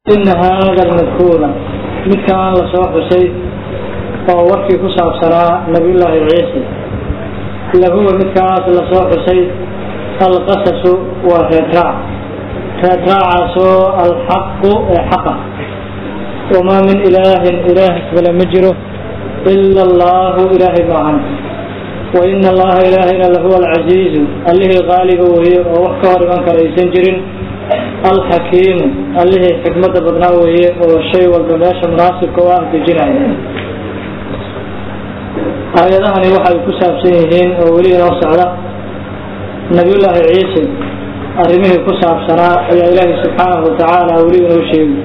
ina haada almadkuura midkaan la soo xusay oo warkii ku saabsanaa nabiyullaahi ciise lahuwa midkaas la soo xusay alqasasu waa reedraac reedraacaasoo alxaqu ee xaqa wamaa min ilaahin ilaah kale ma jiro ila allahu ilaahay maahan waina allaha ilaahayna lahuwa alcasiizu allihii qaaliga weeye oo wax ka hor iman kara aysan jirin alxakiimu allihii xikmada badnaa weeye oo shay walba meesha munaasibka u ah dejinaya aayadahani waxay ku saabsan yihiin oo weli inoo socda nabiyullaahi ciise arrimihii ku saabsanaa ayaa ilaahi subxaanahu watacaala weli inoo sheegi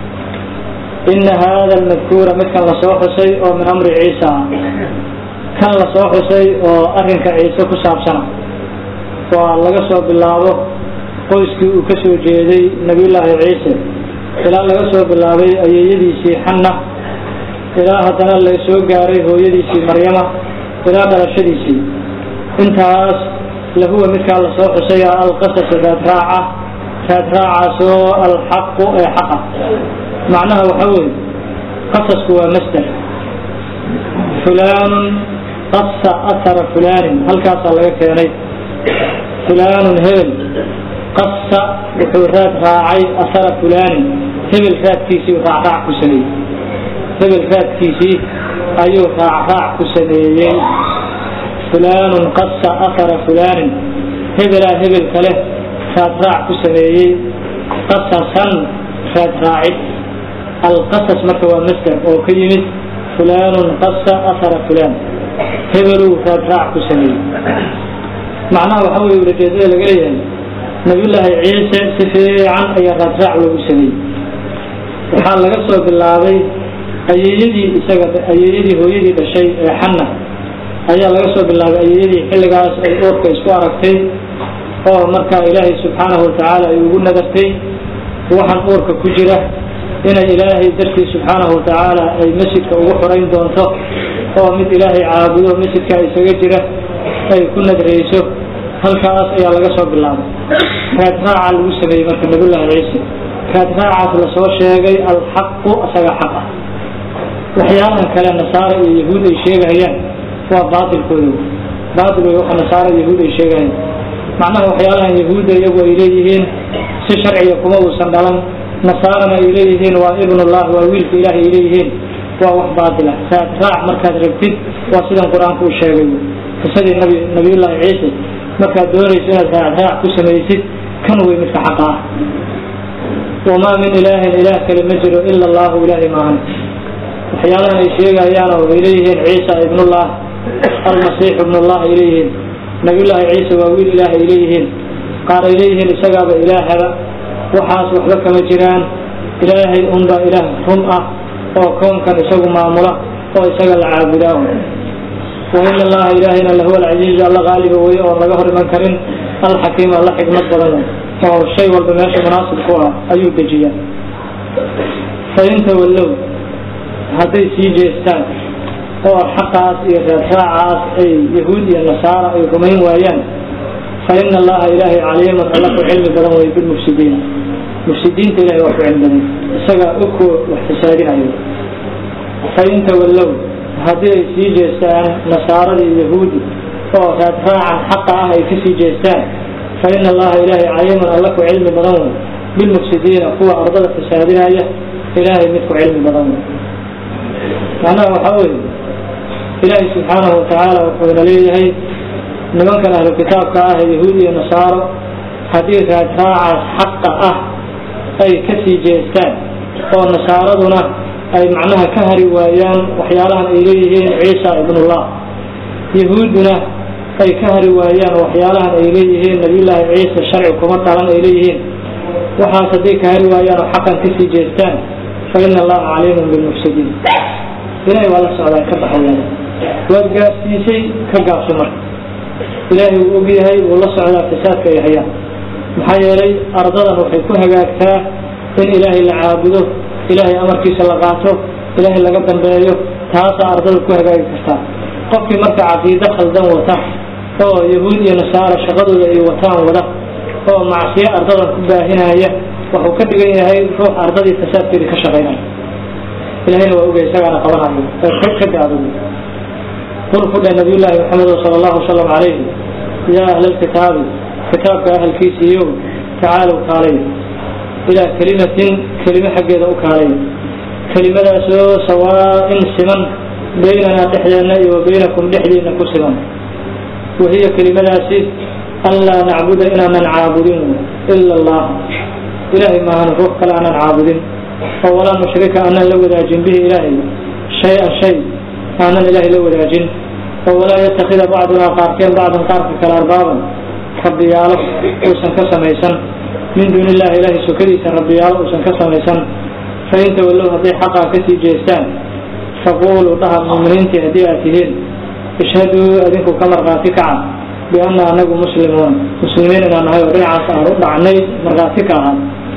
ina haada almadkuura midkan lasoo xusay oo min amri ciisa ah kan lasoo xusay oo arrinka ciise ku saabsana waa laga soo bilaabo qoyskii uu ka soo jeeday nabiyullaahi ciise ilaa laga soo bilaabay ayeeyadiisii xanna ilaa haddana la soo gaaray hooyadiisii maryama ilaa dhalashadiisii intaas lahuwa midkaa lasoo xusay alqasasu raadraaca raadraacaasoo alxaqu ee xaqa macnaha waxa weeye qasasku waa masder fulaanun qasa ahara fulaanin halkaasaa laga keenay fulaanun hebel qasa wuxuu raad raacay ahara fulaanin hebel raadkiisii raacraac ku sameeyey hebel raadkiisii ayuu raacraac ku sameeyey fulaanun qasa ahara fulaanin hebelaa hebel kale raadraac ku sameeyey qasasan raadraacid alqasas marka waa masder oo ka yimid fulaanun qasa ahara fulaan hebeluu raadraac ku sameeyey macnaha waxa weye ulajeedada laga leeyahay nabiyullaahi ciise si fiican ayaa raadraac loogu sameeyey waxaa laga soo bilaabay ayeeyadii isaga ayeeyadii hooyadii dhashay ee xanna ayaa laga soo bilaabay ayeeyadii xilligaas ay uurka isku aragtay oo markaa ilaahay subxaanahu watacaala ay ugu nadartay waxaan uurka ku jira inay ilaahay dartii subxaanahu watacaala ay masjidka ugu xorayn doonto oo mid ilaahay caabudo masjidka isaga jira ay ku nadrayso halkaas ayaa laga soo bilaabay raadraaca lagu sameeyey marka nabiyullaahi ciise raadraacaas lasoo sheegay alxaqu asaga xaq ah waxyaalahan kale nasaara iyo yahuud ay sheegahayaan waa baatilkooda baatil wey waxa nasaara iyo yahuud ay sheegahayaan macnaha waxyaalahan yahuudda iyagu ay leeyihiin si sharciga kuma uusan dhalan nasaarana ay leeyihiin waa ibnullah waa wiilka ilaah ay leeyihiin waa wax baatil ah raadraac markaad rabtid waa sidan qur-aanku u sheegay qisadii nabi nabiyullaahi ciise markaad doonayso inaad raacraac ku samaysid kan wey midka xaqa ah wamaa min ilaahin ilaah kale ma jiro ila allahu ilaahay maahan waxyaalahan ay sheegayaan oo ay leeyihiin ciisa ibnullah almasiix ibnullah ay leeyihiin nabiyullaahi ciise waa wiil ilaah ay leeyihiin qaar ay leeyihiin isagaaba ilaahaba waxaas waxba kama jiraan ilaahay unbaa ilaah run ah oo koonkan isagu maamula oo isaga la caabudaa wain allaha ilaahayna lahuwa alcasiizu alla qaaliba weye oon laga hor iman karin alxakiim alla xikmad badan oo shay walba meesha munaasib ku ah ayuu dejiyaa fain tawallow hadday sii jeestaan oo xaqaas iyo reerraacaas ay yahuud iyo nasaara ay rumayn waayaan fa ina allaha ilaahay caliiman alla ku cilmi badan wey bilmufsidiin mufsidiinta ilahay waa ku cilmi badan isagaa ogko wax fasaadinayo fain tawallow haddii ay sii jeestaan nasaarada iyo yahuudi oo raadraacan xaqa ah ay ka sii jeestaan fa ina allaha ilaahay caliiman alla ku cilmi badan wey bilmufsidiina kuwa ardada fasaadinaya ilaahay mid ku cilmi badan wey macnaha waxaa weeye ilaahay subxaanahu watacaala wuxuuna leeyahay nimankan ahlu kitaabka ah ee yahuud iyo nasaaro haddii raadraacaas xaqa ah ay ka sii jeestaan oo nasaaraduna ay macnaha ka hari waayaan waxyaalahan ay leeyihiin ciisa ibnullah yahuudduna ay ka hari waayaan waxyaalahan ay leeyihiin nabiyullaahi ciise sharci kuma dhalan ay leeyihiin waxaas hadday ka hari waayaan oo xaqan kasii jeestaan fa ina allaha caliimun bilmufsidiin ilahay waa la socdaa ka baxayaan waad gaarsiisay ka gaabso marka ilaahay wuu og yahay wuu la socdaa fasaadka ay hayaan maxaa yeelay ardadan waxay ku hagaagtaa in ilaahay la caabudo ilaahay amarkiisa la qaato ilaahay laga dambeeyo taasaa ardada ku hagaagi kartaa qofkii marka caqiido khaldan wata oo yahuud iyo nasaara shaqadooda ay wataan wada oo macsiyo ardadan ku baahinaya wuxuu ka dhigan yahay ruux ardadii fasaadkeedii ka shaqaynaya ilahayna waa ogay isagaana qabanayo ee ka daado qul ku dheh nabiyullaahi maxamed sala allahu wasalam calayhi yaa ahla lkitaabi kitaabka ahalkiisiiyo tacaalow kaalaya ilaa kelimatin kelime xaggeeda u kaalaya kelimadaasoo sawaa-in siman baynanaa dhexdeenna iyo wa baynakum dhexdiina ku siman wahiya kelimadaasi an laa nacbuda inaanan caabudin ila allah ilaahay maahan ruux kale aanan caabudin oo walaa nushrika aanan la wadaajin bihi ilaahay shay-an shay aanan ilaahay la wadaajin oo walaa yatakida bacdunaa qaarkeen bacdan qaarka kale arbaaban rabbiyaalo uusan ka samaysan min duuni illahi ilaahay sokadiisa rabbiyaalo uusan ka samaysan fain tawallow hadday xaqaa kasii jeestaan faquuluu dhaha muuminiintii haddii aad tihiin ishhaduu adinku ka markhaati kaca bianna anagu muslimuuna muslimiin inaan nahay oo dhinacaas aan u dhacnay markhaati ka ahaa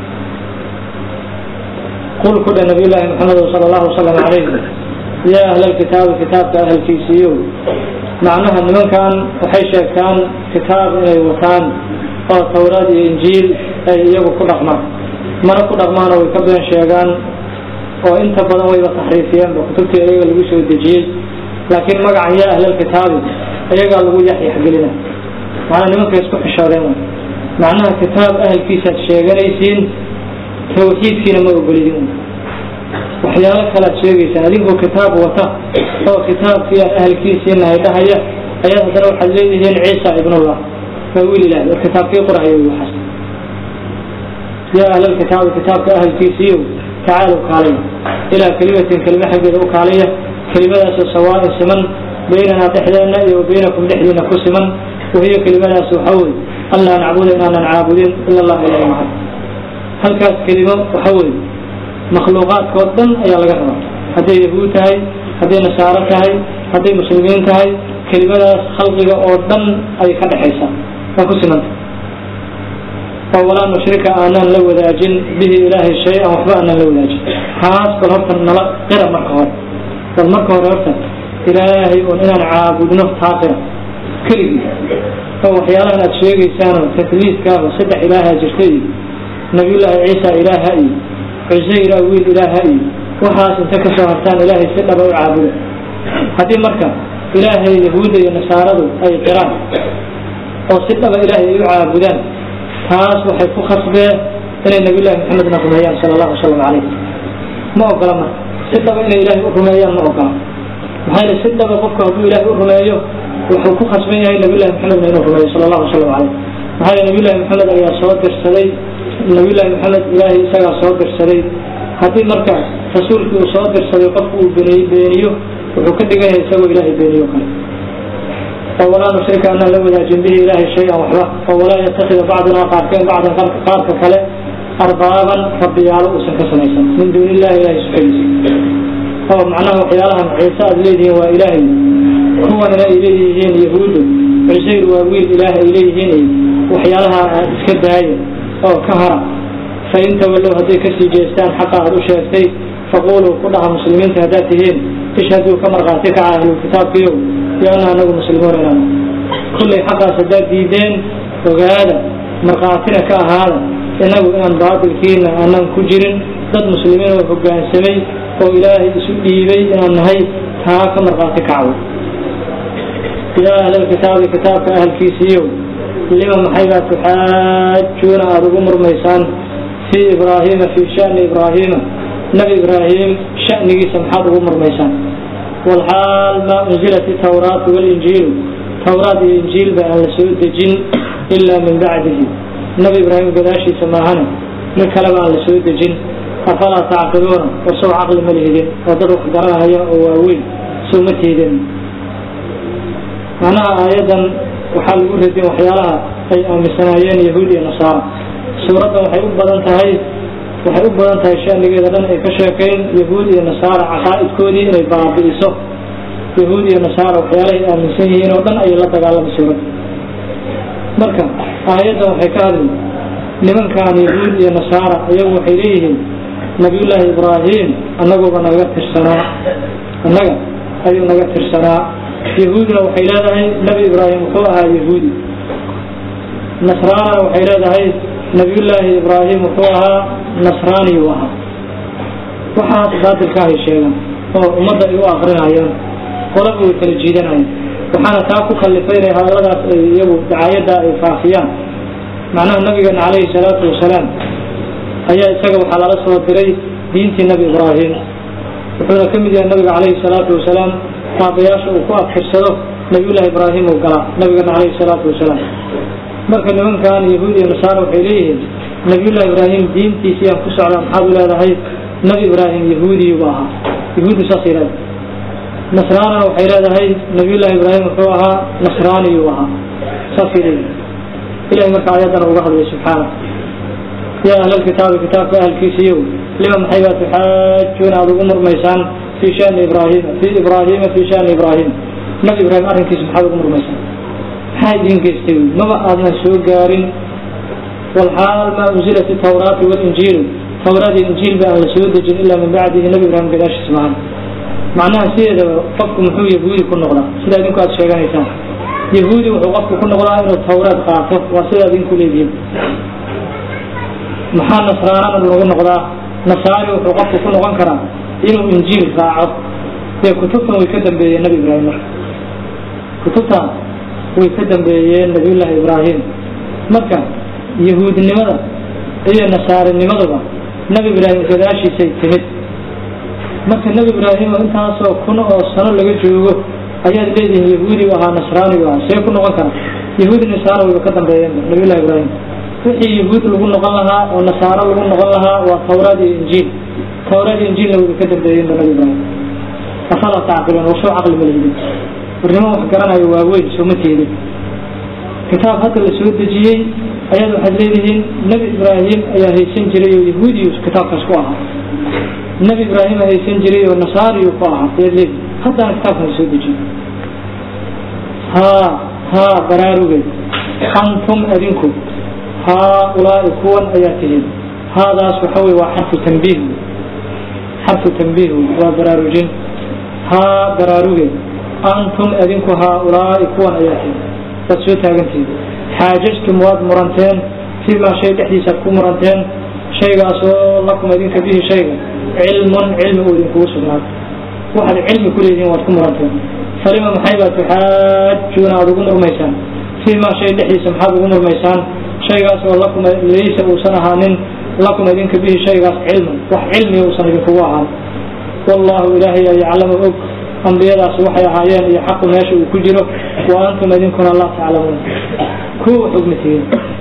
qul ku dheh nabiy llaahi maxamed sala allahu wasalam calayhi yaa ahla lkitaabi kitaabka ahalkiisiiyo macnaha nimankan waxay sheegtaan kitaab inay wataan oo tawraad iyo injiil ay iyagu ku dhaqmaan mana ku dhaqmaana way ka been sheegaan oo inta badan wayba taxriifiyeenba kutubtii iyaga lagu soo dejiyey laakiin magacan yaa ahlalkitaabi iyagaa lagu yaxyaxgelina macnaa nimankay isku xishoodeen wy macnaha kitaab ahalkiisaad sheeganaysiin tawxiidkiina ma ogolidin waxyaalo kalead sheegaysaan adinkoo kitaab wata oo kitaabkii aan ahalkiisii nahay dhahaya ayaad haddana waxaad leedihiin ciisa ibnullah waa wiil ilahi war kitaabkii qorahaya waxaas yaa ahlalkitaabi kitaabka ahalkiisiiyo tacaalow kaalaya ilaa kelimatin kelime xaggeeda u kaalaya kelimadaasoo sawaain siman baynanaa dhexdeenna iyo wa baynakum dhexdiina ku siman wahiyo kelimadaas waxaa wey an laa nacbuda inaanan caabudin ila allah ilahi maca halkaas kelimo waxa wey makhluuqaadkoo dhan ayaa laga rabaa hadday yahuud tahay hadday nasaaro tahay hadday muslimiin tahay kelimadaas khalqiga oo dhan ay ka dhexaysaa waa ku simanta oo walaa nushrika aanaan la wadaajin bihi ilaahay shay-an waxba aanaan la wadaajin taas bal horta nala qira marka hore bal marka hore horta ilaahay oon inaan caabudno taa qira keligii oo waxyaalahan aad sheegaysaanoo takliifkaaba saddex ilaahaa jirta iyo nabiyullaahi ciisa ilaaha iyo cusayra wiil ilaaha iyo waxaas inta ka soo hartaan ilaahay si dhaba u caabuda haddii marka ilaahay yahuudda iyo nasaaradu ay qiraan oo si dhaba ilaahay ay u caabudaan taas waxay ku khasbeen inay nabiyullahi maxamedna rumeeyaan sala allahu wasalam calayh ma ogola marka si dhaba inay ilaahay u rumeeyaan ma ogola maxaa yeele si dhaba qofku hadduu ilaahay u rumeeyo wuxuu ku khasban yahay nabiyullahi maxamedna inuu rumeeyo sala allahu wasalam calayh maxaa yeele nabiyullahi maxamed ayaa soo dirsaday nabiyullaahi maxamed ilaahay isagaa soo dirsaday haddii marka rasuulkii uu soo dirsaday qofku uu beniy beeniyo wuxuu ka dhigan yahay isagoo ilaahay beeniyo kale oo walaa nushrika anaan la wadaajin bihi ilaahay shay-an waxba oo walaa yatakida bacdunaa qaarkeen bacdan qaarka kale arbaaban rabbiyaalo uusan ka samaysan min duuni illahi ilahay sukadiisa oo macnaha waxyaalahan ciise aad leedihiin waa ilaahay kuwanina ay leeyihiin yahuudu cusayr waa wiil ilaah ay leeyihiin waxyaalaha aad iska daaya oo ka hara fain tawallow hadday kasii jeestaan xaqa aad u sheegtay faquluu ku dhaha muslimiinta haddaad tihiin ishhaduu ka markhaati kaca ahlulkitaabkiyo bianna anagu muslimuun inaan kullay xaqaas haddaad diideen ogaada markhaatina ka ahaada inagu inaan baatilkiina aanan ku jirin dad muslimiin oo hoggaansamay oo ilaahay isu dhiibay inaan nahay taa ka markhaati kacwo yaa ahlalkitaabi kitaabka ahalkiisiiyo lima maxaybaa tuxaajuuna aada ugu murmaysaan fii ibraahiima fii shani ibraahiima nebi ibraahim shanigiisa maxaad ugu murmaysaan walxaal maa unzilat itawraatu walinjiilu tawraad iyo injiilba aan la soo dejin ilaa min bacdihi nebi ibraahim gadaashiisa maahane mid kaleba aan la soo dejin afalaa tacqiluuna war sow caqli ma lihidin oo dad wax garanaya oo waaweyn sow ma tiidin macnaha aayaddan waxaa lagu radin waxyaalaha ay aaminsanaayeen yahuud iyo nasaara suuraddan waxay u badan tahay waxay u badan tahay shanigeeda dhan ay ka sheekayn yahuud iyo nasaara caqaa'idkoodii inay baabi'iso yahuud iyo nasaara waxyaalahay aaminsan yihiin oo dhan ayay la dagaalamay suuradda marka aayaddan waxay ka hadli nimankan yahuud iyo nasaara iyagu waxay leeyihiin nabiyullaahi ibraahim annaguba naga tirsanaa annaga ayuu naga tirsanaa yahuudna waxay leedahay nebi ibraahim wuxuu ahaa yahuudi nasraanana waxay leedahay nabiyullaahi ibraahim wuxuu ahaa nasraani uu ahaa waxaas baadilka ahay sheegan oo ummadda ay u akrinayaan qolaba way kala jiidanayaan waxaana taa ku kallifay inay hadalladaas ay iyagu dacaayadda ay faafiyaan macnaha nabigeena calayhi salaatu wasalaam ayaa isaga waxaa lala soo diray diintii nebi ibraahim wuxuuna ka mid yahay nabiga calayhi salaatu wasalaam taabayaasha uu ku adkirsado nabiyullaahi ibraahim uu galaa nabigeena calayhi salaatu wasalaam marka nimankan yahuud iyo nasaara waxay leeyihiin nabiyullahi ibraahim diintiisii aan ku socdaa maxaad u leedahay nabi ibraahim yahuudiyuba ahaa yahuuddu saasay leedahay nasraanana waxay leedahay nabiyullaahi ibraahim wuxuu ahaa nasraaniyuu ahaa saasay leeyihin ilahay marka aayaddana uga hadlay subxaana yaa ahlalkitaabi kitaabka ahalkiisiiyow lima maxay baa tuxaajuuna aada ugu murmaysaan fii shani ibraahima fii ibraahima fii shani ibraahim nabi ibraahim arrinkiisa maxaad ugu murmaysaan maxaa idin geystay maba aadna soo gaarin walxaal maa unzilat itawraatu walinjiilu tawraad iyo injiil ba aan la soo dejin ilaa min bacdihi nabi ibraahim gadaashiis maahan macnaha sideedaba qofku muxuu yahuudi ku noqdaa sida idinku aada sheeganaysaan yahuudi wuxuu qofku ku noqdaa inuu tawraad qaato waa sida idinku leedihin maxaa nasraanana lagu noqdaa nasaari wuxuu qofku ku noqon karaa inuu injiil raaco dee kutubtan way ka dambeeyeen nabi ibraahim marka kutubtan way ka dambeeyeen nabiyullaahi ibraahim marka yahuudnimada iyo nasaarinimaduba nabi ibraahim gadaashiisay timid marka nabi ibraahim intaasoo kun oo sano laga joogo ayaad leedihiin yahuudi u ahaa nasraani u ahaa see ku noqon kara yahuudi nasaara wayba ka dambeeyeen nabiyullahi ibraahim wixii yahuud lagu noqon lahaa oo nasaaro lagu noqon lahaa waa tawraad iyo injiil tawraad iyo injiilna wayba ka dambeeyeen nabi ibraahim afalaa tacqiluun wasoo caqli ma lihidin warnimo wax garanayo waaweyn sooma teedin kitaab hadda la soo dejiyey ayaad waxaad leedihiin nebi ibraahim ayaa haysan jiray oo yahuudiyu kitaabkaas ku ahaa nebi ibraahim haysan jiray oo nasaariyu ku ahaa ayaad leedihin haddana kitaabkan soo dejiyey haa haa baraarugeed antum adinku haaulaai kuwan ayaa tihiin haadaas waxa wey waa xarfu tambiih xarfu tambiih waa baraarujin haa baraarugeed antum adinku haaulaai kuwan ayaa tihiin waad soo taagantihiin xaajajtum waad muranteen fii maa shay dhexdiisaad ku muranteen shaygaasoo lakum idinka bihi shayga cilmun cilmi uu idinkugu sugnaaday waxaad cilmi ku leedihiin waad ku muranteen falima maxay baa tuxaajuuna aada ugu murmaysaan fii maa shay dhexdiisa maxaad ugu murmaysaan shaygaas oo lakum laysa uusan ahaanin lakum idinka bihi shaygaas cilman wax cilmiga uusan idinkugu ahaan wallahu ilaahay aa yaclamu og ambiyadaas waxay ahaayeen iyo xaqu meesha uu ku jiro wa antum idinkuna laa taclamuun kuwa xugmitihiin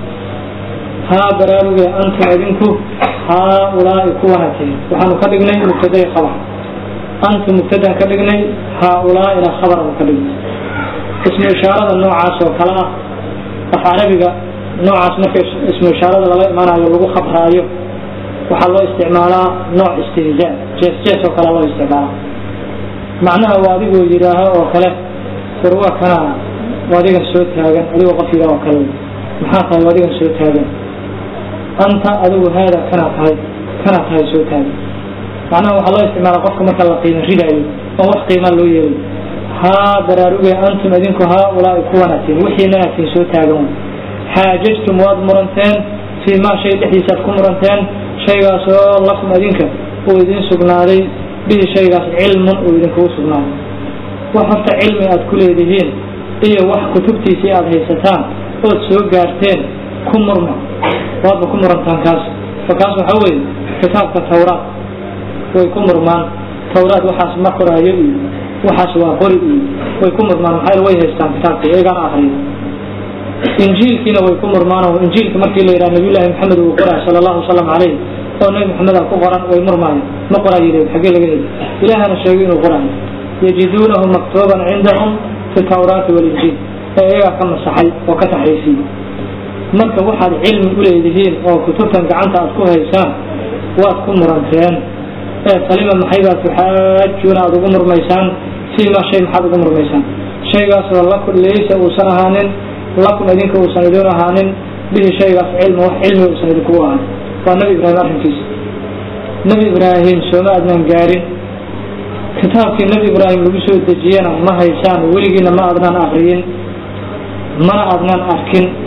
haa baraaruge antum idinku haaulaai kuwana tihiin waxaanu ka dhignay mubtaday khabar antum mubtadaan ka dhignay haaulaaina khabaranu ka dhignay ismu ishaarada noocaas oo kale ah af carabiga noocaas marka ismu ishaarada lala imaanayo lagu khabraayo waxaa loo isticmaalaa nooc istihzaa jees jees oo kale loo isticmaalaa macnaha waa adigoo yidhaaho oo kale war waa kana waa adigan soo taagan adigoo qof yidhaah oo kale maxaa tahay waa adigan soo taagan anta adigu haada kanaa tahay kanaa tahay soo taagan macnaha waxaa loo isticmaalaa qofka marka la qiimo ridaayo oo wax qiimaa loo yeelay haa baraaruge antum idinku haaulaai kuwanatiin wixiinanatiin soo taagan xaajajtum waad muranteen fii maa shay dhexdiisaad ku muranteen shaygaasoo lakum idinka uu idin sugnaaday bihi shaygaas cilmun uu idinkugu sugnaaday wax horta cilmi aad ku leedihiin iyo wax kutubtiisii aada haysataan ood soo gaarteen ku murma waadba ku murantaan kaas fa kaas waxaa weeye kitaabka tawraad way ku murmaan tawraad waxaas ma qoraayo iyo waxaas waa qori iyo way ku murmaan maxaa way haystaan kitaabka iyagaana akriyo injiilkiina way ku murmaan oo injiilka markii la yidhaha nabiyullaahi maxamed uu qoraa sala allahu wasalam calayh oo nabi maxamed a ku qoran way murmaayo ma qoraayo xaggee laga heli ilaahana sheegay inuu qoraayo yajiduunahu maktuuban cindahum fi tawraati walinjiil ee iyagaa ka masaxay oo ka taxriifiyey marka waxaad cilmi u leedihiin oo kutubtan gacanta aad ku haysaan waad ku muranteen ee falima maxaybaa tuxaajuuna aada ugu murmaysaan fii maa shay maxaad ugu murmaysaan shaygaasoo laku laysa uusan ahaanin lakum idinka uusan idin ahaanin bihi shaygaas cilmi wax cilmiga uusan idinkugu ahaanin waa nabi ibraahim arrinkiisa nabi ibraahim sooma adnaan gaarin kitaabkii nabi ibraahim lagu soo dejiyena ma haysaan weligiina ma adnaan akriyin mana adnaan arkin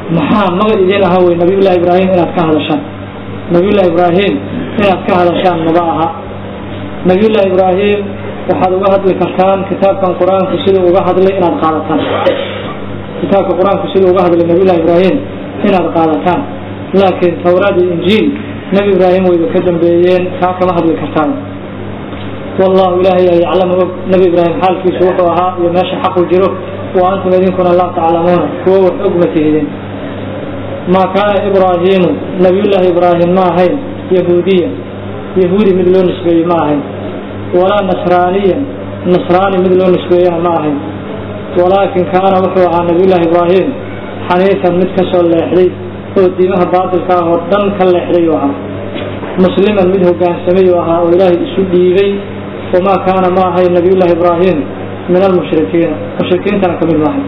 maxaa maga idin aha wey nabiyullahi ibraahim inaad ka hadashaan nabiyullahi ibraahim inaad ka hadashaan maba aha nabiyullahi ibraahim waxaad uga hadli kartaan kitaabkan qur-aanku siduu uga hadlay inaad qaadataan kitaabka qur-aanku siduu uga hadlay nabiyullahi ibraahim inaad qaadataan laakiin tawraad iyo injiil nebi ibraahim wayba ka dambeeyeen taa kama hadli kartaan wallahu ilaahay yaa yaclamu og nebi ibraahim xaalkiisu wuxuu ahaa iyo meesha xaqu jiro wa antum idinkuna laa taclamuuna kuwo wax og ma tihidin maa kaana ibraahiimu nabiyullaahi ibraahim ma ahayn yahuudiya yahuudi mid loo nisbeeyey ma ahayn walaa nasraaniya nasraani mid loo nisbeeyana ma ahayn walaakin kaana wuxuu ahaa nabiyullaahi ibraahim xaniifan mid ka soo leexday oo diimaha baatilka ah oo dhan ka leexday u ahaa musliman mid hogaansamay u ahaa oo ilaahay isu dhiibay wamaa kaana ma ahayn nabiyullaahi ibraahim min almushrikiina mushrikiintana kamid maahay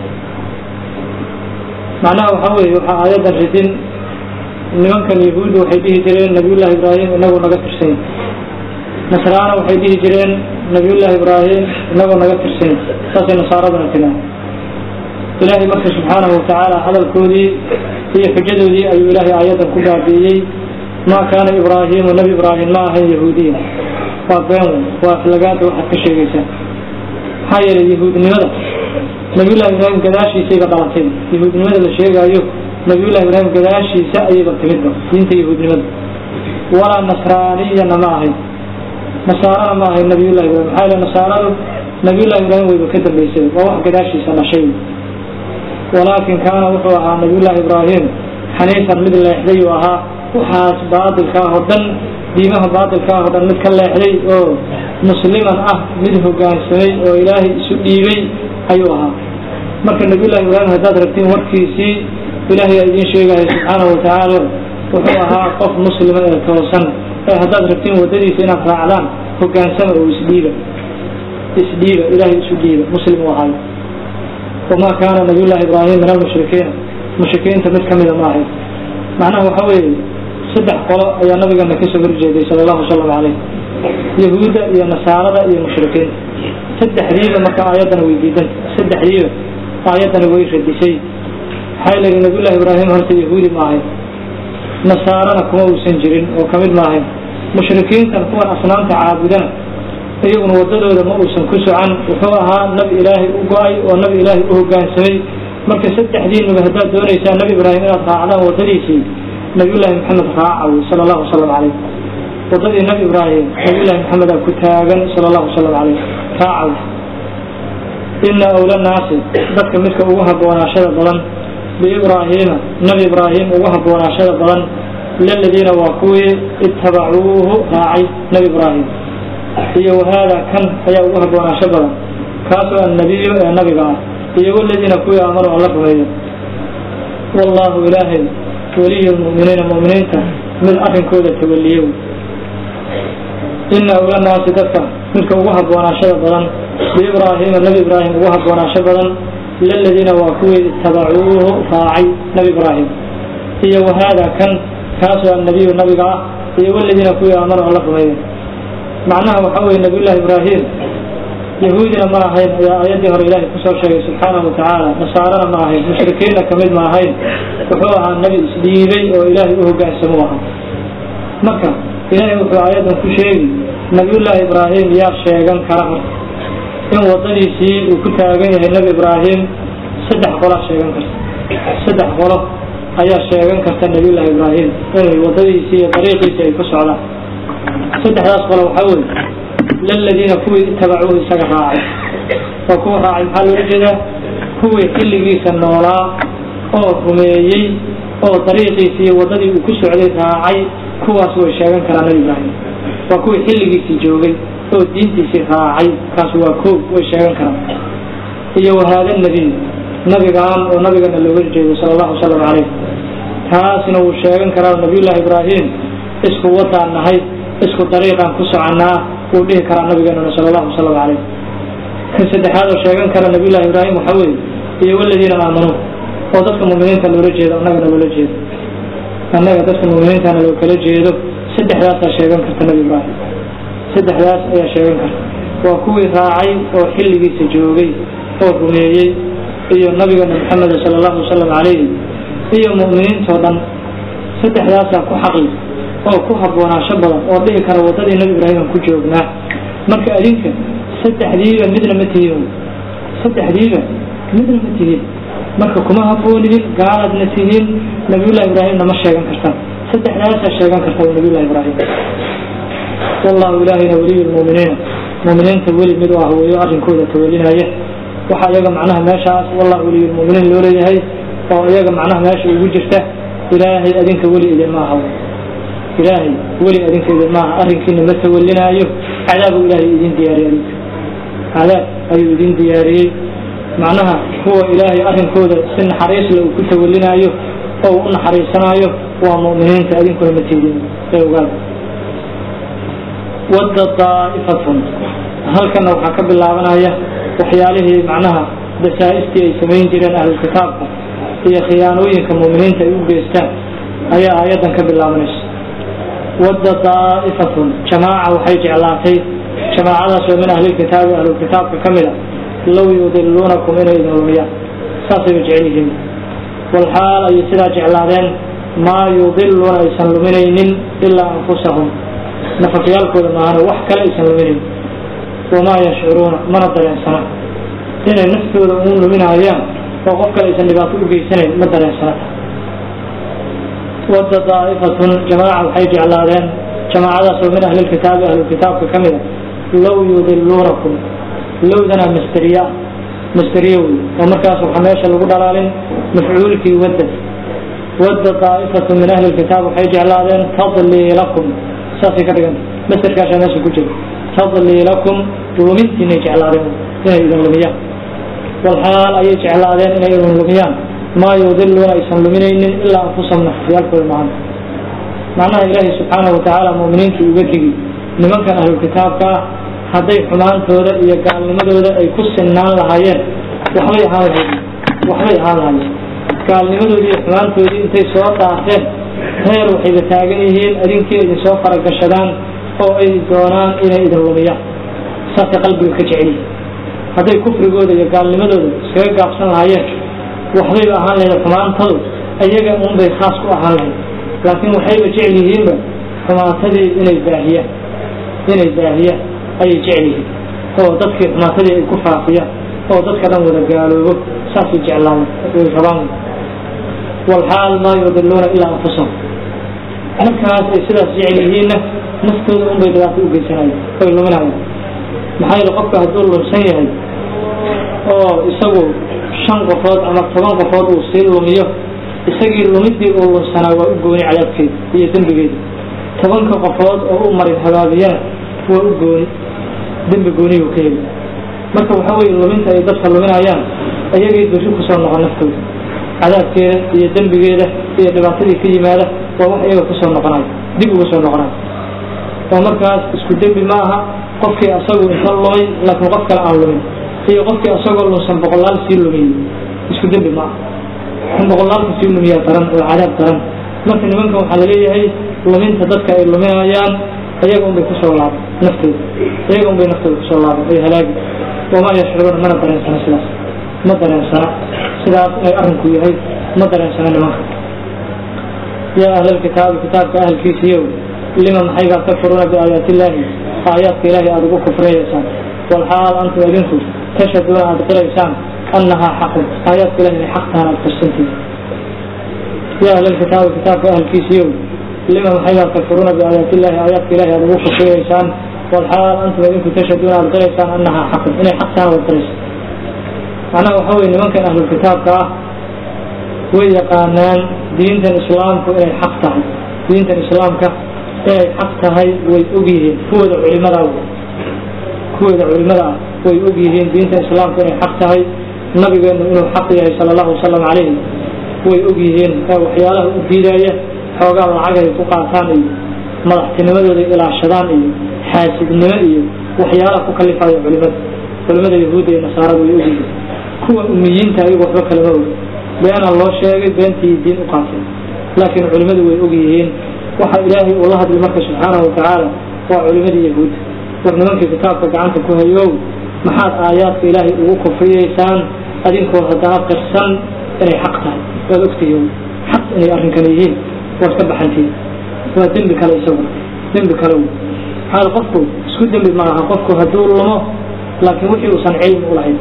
macnaha waxaa weeye waxaa aayaddan ridin nimankan yahuuddu waxay dhihi jireen nabiyullaahi ibraahim inagoo naga tirsany nasraana waxay dhihi jireen nabiyullaahi ibraahim inagoo naga tirsany saasay nasaaraduna tiraa ilaahay marka subxaanahu watacaala hadalkoodii iyo xujadoodii ayuu ilaahay aayaddan ku baabi'iyey maa kaana ibraahiimu nebi ibraahim ma ahayn yahuudiya waa been wey waa aflagaada waxaad ka sheegaysaa maxaa yeelay yahuudnimada nabiyullahi ibraahim gadaashiisayba dhalatay yahuudnimada la sheegaayo nabiyullahi ibraahim gadaashiisa ayayba timidba diinta yahuudnimada walaa nasraaniyana ma ahayn nasaarana ma ahayn nabiyullahi ibrahim maxaa yeele nasaaradu nabiyullahi ibraahim wayba ka dambaysay waa wax gadaashiisa dhashay walaakin kaana wuxuu ahaa nabiyullaahi ibraahim xaniifan mid leexday uu ahaa waxaas baatilka ah oo dhan diimaha baatilka ah oo dhan mid ka leexday oo musliman ah mid hogaansamay oo ilaahay isu dhiibay ayuu ahaa marka nabiyullahi ibraahim haddaad rabtiin warkiisii ilaahay aa idiin sheegaya subxaanahu watacaala wuxuu ahaa qof muslima ee toosan ee haddaad rabtiin waddadiisa inaad raacdaan hogaansama oo isdhiiba isdhiiba ilaahay isu dhiiba muslim uu ahaayo wamaa kaana nabiyullahi ibraahim min almushrikiina mushrikiinta mid kamida ma ahayn macnaha waxa weeye saddex qolo ayaa nabigeena kasoo horjeeday sala allahu wasalam caleyh yahuudda iyo nasaarada iyo mushrikiinta saddexdiiba marka aayaddana way diidanta saddexdiiba aayaddana way radisay maxaa leeyihi nabiyullahi ibraahim horta yahuudi ma ahayn nasaarana kuma uusan jirin oo kamid ma ahayn mushrikiintan kuwan asnaamta caabudana iyaguna wadadooda ma uusan ku socan wuxuu ahaa nabi ilaahay u go-ay oo nabi ilaahay u hogaansamay marka saddexdiinuba haddaad doonaysaa nabi ibraahim inaad raacdaan wadadiisii nabiyullaahi maxamed raaca wey sala allahu wasalam caleyh wadadii nabi ibraahim nabiyullahi maxamedaa ku taagan sala allahu wasalam caleyh raaca wey ina awla naasi dadka midka ugu habboonaashada badan biibraahiima nabi ibraahim ugu habboonaashada badan laladiina waa kuwii itabacuuhu raacay nabi ibraahim iyo wahaada kan ayaa ugu habboonaasho badan kaasoo annabiyu ee nabiga ah iyo waladiina kuwii aamanuu alla rumeeyo wallaahu ilaahay weliyu lmu'miniina mu'miniinta mid arrinkooda tawaliye ina awla naasi dadka midka ugu habboonaashada badan biibraahiima nabi ibraahim ugu habboonaasho badan laladiina waa kuwii itabacuuhu raacay nabi ibraahim iyo wahaada kan kaasoo annabiyu nabiga ah iyo waladiina kuwii aamanuu alla rumeeyo macnaha waxaa weye nabiyullahi ibraahim yahuudina ma ahayn ayaa aayaddii hore ilaahay kusoo sheegay subxaanahu watacaala nasaarana ma ahayn mushrikiinna kamid ma ahayn wuxuu ahaa nebi isdhiibay oo ilaahay u hogaansamuu ahaa marka ilaahay wuxuu aayaddan ku sheegi nabiyullaahi ibraahim yaa sheegan kara marka in waddadiisii uu ku taagan yahay nebi ibraahim saddex qolaa sheegan karta saddex qolo ayaa sheegan karta nabiyullaahi ibraahim inay waddadiisii iyo dariiqiisii ay ku socdaan saddexdaas qolo waxaa weye laladiina kuwii itabacuuhu isaga raacay oo kuwa raacay maxaa loola jeedaa kuwii xilligiisa noolaa oo rumeeyey oo dariiqiisii iyo waddadii uu ku socday raacay kuwaas way sheegan karaan nabi ibraahim waa kuwii xilligiisii joogay oo diintiisii raacay kaas waa koob way sheegan karaan iyo wahaada nebiy nabigaan oo nabigana looga jeedo sala allahu wasalam caleyh taasna wuu sheegan karaa nabiyullaahi ibraahim isku waddaan nahay isku dariiqaan ku soconnaa wuu dhihi karaa nabigeenuna sala allahu wasalam caleyh kan saddexaad oo sheegan kara nabiyullahi ibraahim waxaa weeye iyo waladiina aamanuu oo dadka muminiinta loola jeedo annagana loola jeedo annaga dadka muminiintana loo kala jeedo saddexdaasaa sheegan karta nabi ibraahim saddexdaas ayaa sheegan karta waa kuwii raacay oo xilligiisa joogay oo rumeeyey iyo nabigeena maxameda sala allahu wasalam calayhi iyo mu'miniintoo dhan saddexdaasaa ku xaqli oo ku habboonaasho badan oo dhihi kara waddadii nebi ibraahim ku joognaa marka adinka saddexdiiba midna ma tihiin saddexdiiba midna ma tihiin marka kuma habboonihin gaaladna tihiin nabiyullahi ibraahimna ma sheegan kartaan saddexdaasaa sheegan karta nabiyullahi ibraahim wallahu ilaahayna weliyu lmu'miniina mu'miniinta weli mid u ah weeyo arrinkooda tawelinaya waxaa iyaga macnaha meeshaas wallahu weliyu lmu'miniin loo leeyahay oo iyaga macnaha meesha ugu jirta ilaahay adinka weli idinma aha ilaahay weli adinka idinma aha arrinkiina ma tawelinaayo cadaabu ilaahay idin diyaariyey adinka cadaab ayuu idin diyaariyey macnaha kuwa ilaahay arrinkooda si naxariisle uu ku tawelinaayo oo uu u naxariisanaayo waa mu'miniinta adinkuna ma tiidin ee ogaada wadda daa'ifatun halkana waxaa ka bilaabanaya waxyaalihii macnaha dasaa-istii ay samayn jireen ahlulkitaabka iyo khiyaanooyinka mu'miniinta ay u geystaan ayaa aayaddan ka bilaabanaysa wadda daa'ifatun jamaaca waxay jeclaatay jamaacadaas oo min ahlilkitaabi ahlulkitaabka ka mid a low yudiluunakum inay idin lumiyaan saasayba jecel yihiin walxaal ayay sidaa jeclaadeen maa yudiluuna aysan luminaynin ilaa anfusahum nafafyaalkooda maahane wax kale aysan luminayn wamaa yashcuruuna mana dareensana inay naftooda uun luminayaan oo qof kale aysan dhibaato u geysanayn ma dareensana wadda daa'ifatun jamaaca waxay jeclaadeen jamaacadaas oo min ahlilkitaabi ahlulkitaabka ka mid a low yudiluunakum lowdana masteriya masteriye wey oo markaas waxaa meesha lagu dhalaalin mafcuulkii wadda wadda daa'ifatu min ahli lkitaab waxay jeclaadeen tadliilakum saasay ka dhiganta masterkaashaa meesha ku jira tadliilakum lumintiinay jeclaadeen inay idin lumiyaan walxaal ayay jeclaadeen inay idin lumiyaan maa yudiluuna aysan luminaynin ilaa anfusahum nafafyaalkooda mahan macnaha ilaahay subxaanahu watacaala mu'miniintu uga digi nimankan ahlulkitaabka ah hadday xumaantooda iyo gaalnimadooda ay ku sinnaan lahaayeen waxbay ahaan lahayd waxbay ahaan lahaayeen gaalnimadoodii iyo xumaantoodii intay soo dhaafeen heer waxayba taagan yihiin adinkii idin soo faragashadaan oo ay doonaan inay idin lumiyaan saasay qalbiga ka jeceliyi hadday kufrigooda iyo gaalnimadooda iskaga gaabsan lahaayeen waxbayba ahaan lahayd xumaantadu iyaga unbay khaas ku ahaan lahayd laakiin waxayba jecel yihiinba xumaantadii inay baahiyaan inay baahiyaan ayay jecel yihiin oo dadkii xumaatadii ay ku faafiyaan oo dadka dhan wada gaaloobo saasay jeclaan ay rabaan walxaal maa yudiluuna ilaa anfusahum markaas ay sidaas jecel yihiinna naftooda unbay dhibaato u geysanayaan oy luminayaan maxaa yeele qofka hadduu lumsan yahay oo isagu shan qofood ama toban qofood uu sii lumiyo isagii lumidii uu lunsanaa waa u gooni cadaabkeeda iyo dembigeeda tobanka qofood oo u marin habaabiyana waa u gooni dembi gooniyuu ka heli marka waxaa weye luminta ay dadka luminayaan ayagay berri kusoo noqon naftooda cadaabkeeda iyo dembigeeda iyo dhibaatadii ka yimaada waa wax iyaga kusoo noqonayo dib uga soo noqonayo oo markaas isku dembi ma aha qofkii asagu inta lumay laakiin qof kale aan lumin iyo qofkii asagoo lunsan boqolaal sii lumiyey isku dembi ma aha kan boqolaalka sii lumiyaa daran oo cadaab daran marka nimankan waxaa laleeyahay luminta dadka ay luminayaan iyaga unbay kusoo laaban naftooda iyaga unbay naftooda kusoo laaban ay halaagi wamaa yashcuruuna mana dareensana sidaas ma dareensana sidaas inay arrinku yahay ma dareensana nimanka yaa ahlalkitaabi kitaabka ahalkiisiiyow lima maxaygaa takfuruuna biaayaati illaahi aayaadka ilaahay aada ugu kufriyaysaan walxaal antum idinku tashaduuna aada qiraysaan annahaa xaqun aayaadka ilahi inay xaq tahan aada qarsantiid yaa ahlalkitaabi kitaabka ahalkiisiiyow lima maxaygaa takfuruuna biaayaati illaahi aayaadka ilahi aada ugu kufriyaysaan walxaal antum idinku tashaduuna aada qiraysaan annahaa xaqun inay xaq tahan aada qiraysaan macnaha waxaa weye nimankan ahlulkitaabka ah way yaqaanaan diintan islaamku inay xaq tahay diintan islaamka inay xaq tahay way ogyihiin kuwooda culimada kuwooda culimada ah way ogyihiin diintan islaamku inay xaq tahay nabigeenu inuu xaq yahay sala allahu wasalam calayhi way ogyihiin ee waxyaalaha u diidaya xoogaa lacag ay ku qaataan iyo madaxtinimadooda ilaashadaan iyo xaasidnimo iyo waxyaalaha ku kalifaya culimada culimada yahuudda iyo nasaarada way ogyihiin kuwa umiyiinta ayagu waxba kalama og beenaa loo sheegay beentii diin u qaateen laakiin culimmadu way og yihiin waxa ilaahay uu la hadlay marka subxaanahu watacaala waa culimadii yahuudda war nimankii kitaabka gacanta ku hayow maxaad aayaadka ilaahay ugu kufriyeysaan adinkoo haddana qirsan inay xaq tahay waad ogtihiin cad inay arrinkan yihiin waad ka baxantiin waa dembi kale isagu dembi kale wey maxaa qofku isku dembi maaha qofku hadduu lumo laakiin wixii uusan cilmi ulahayn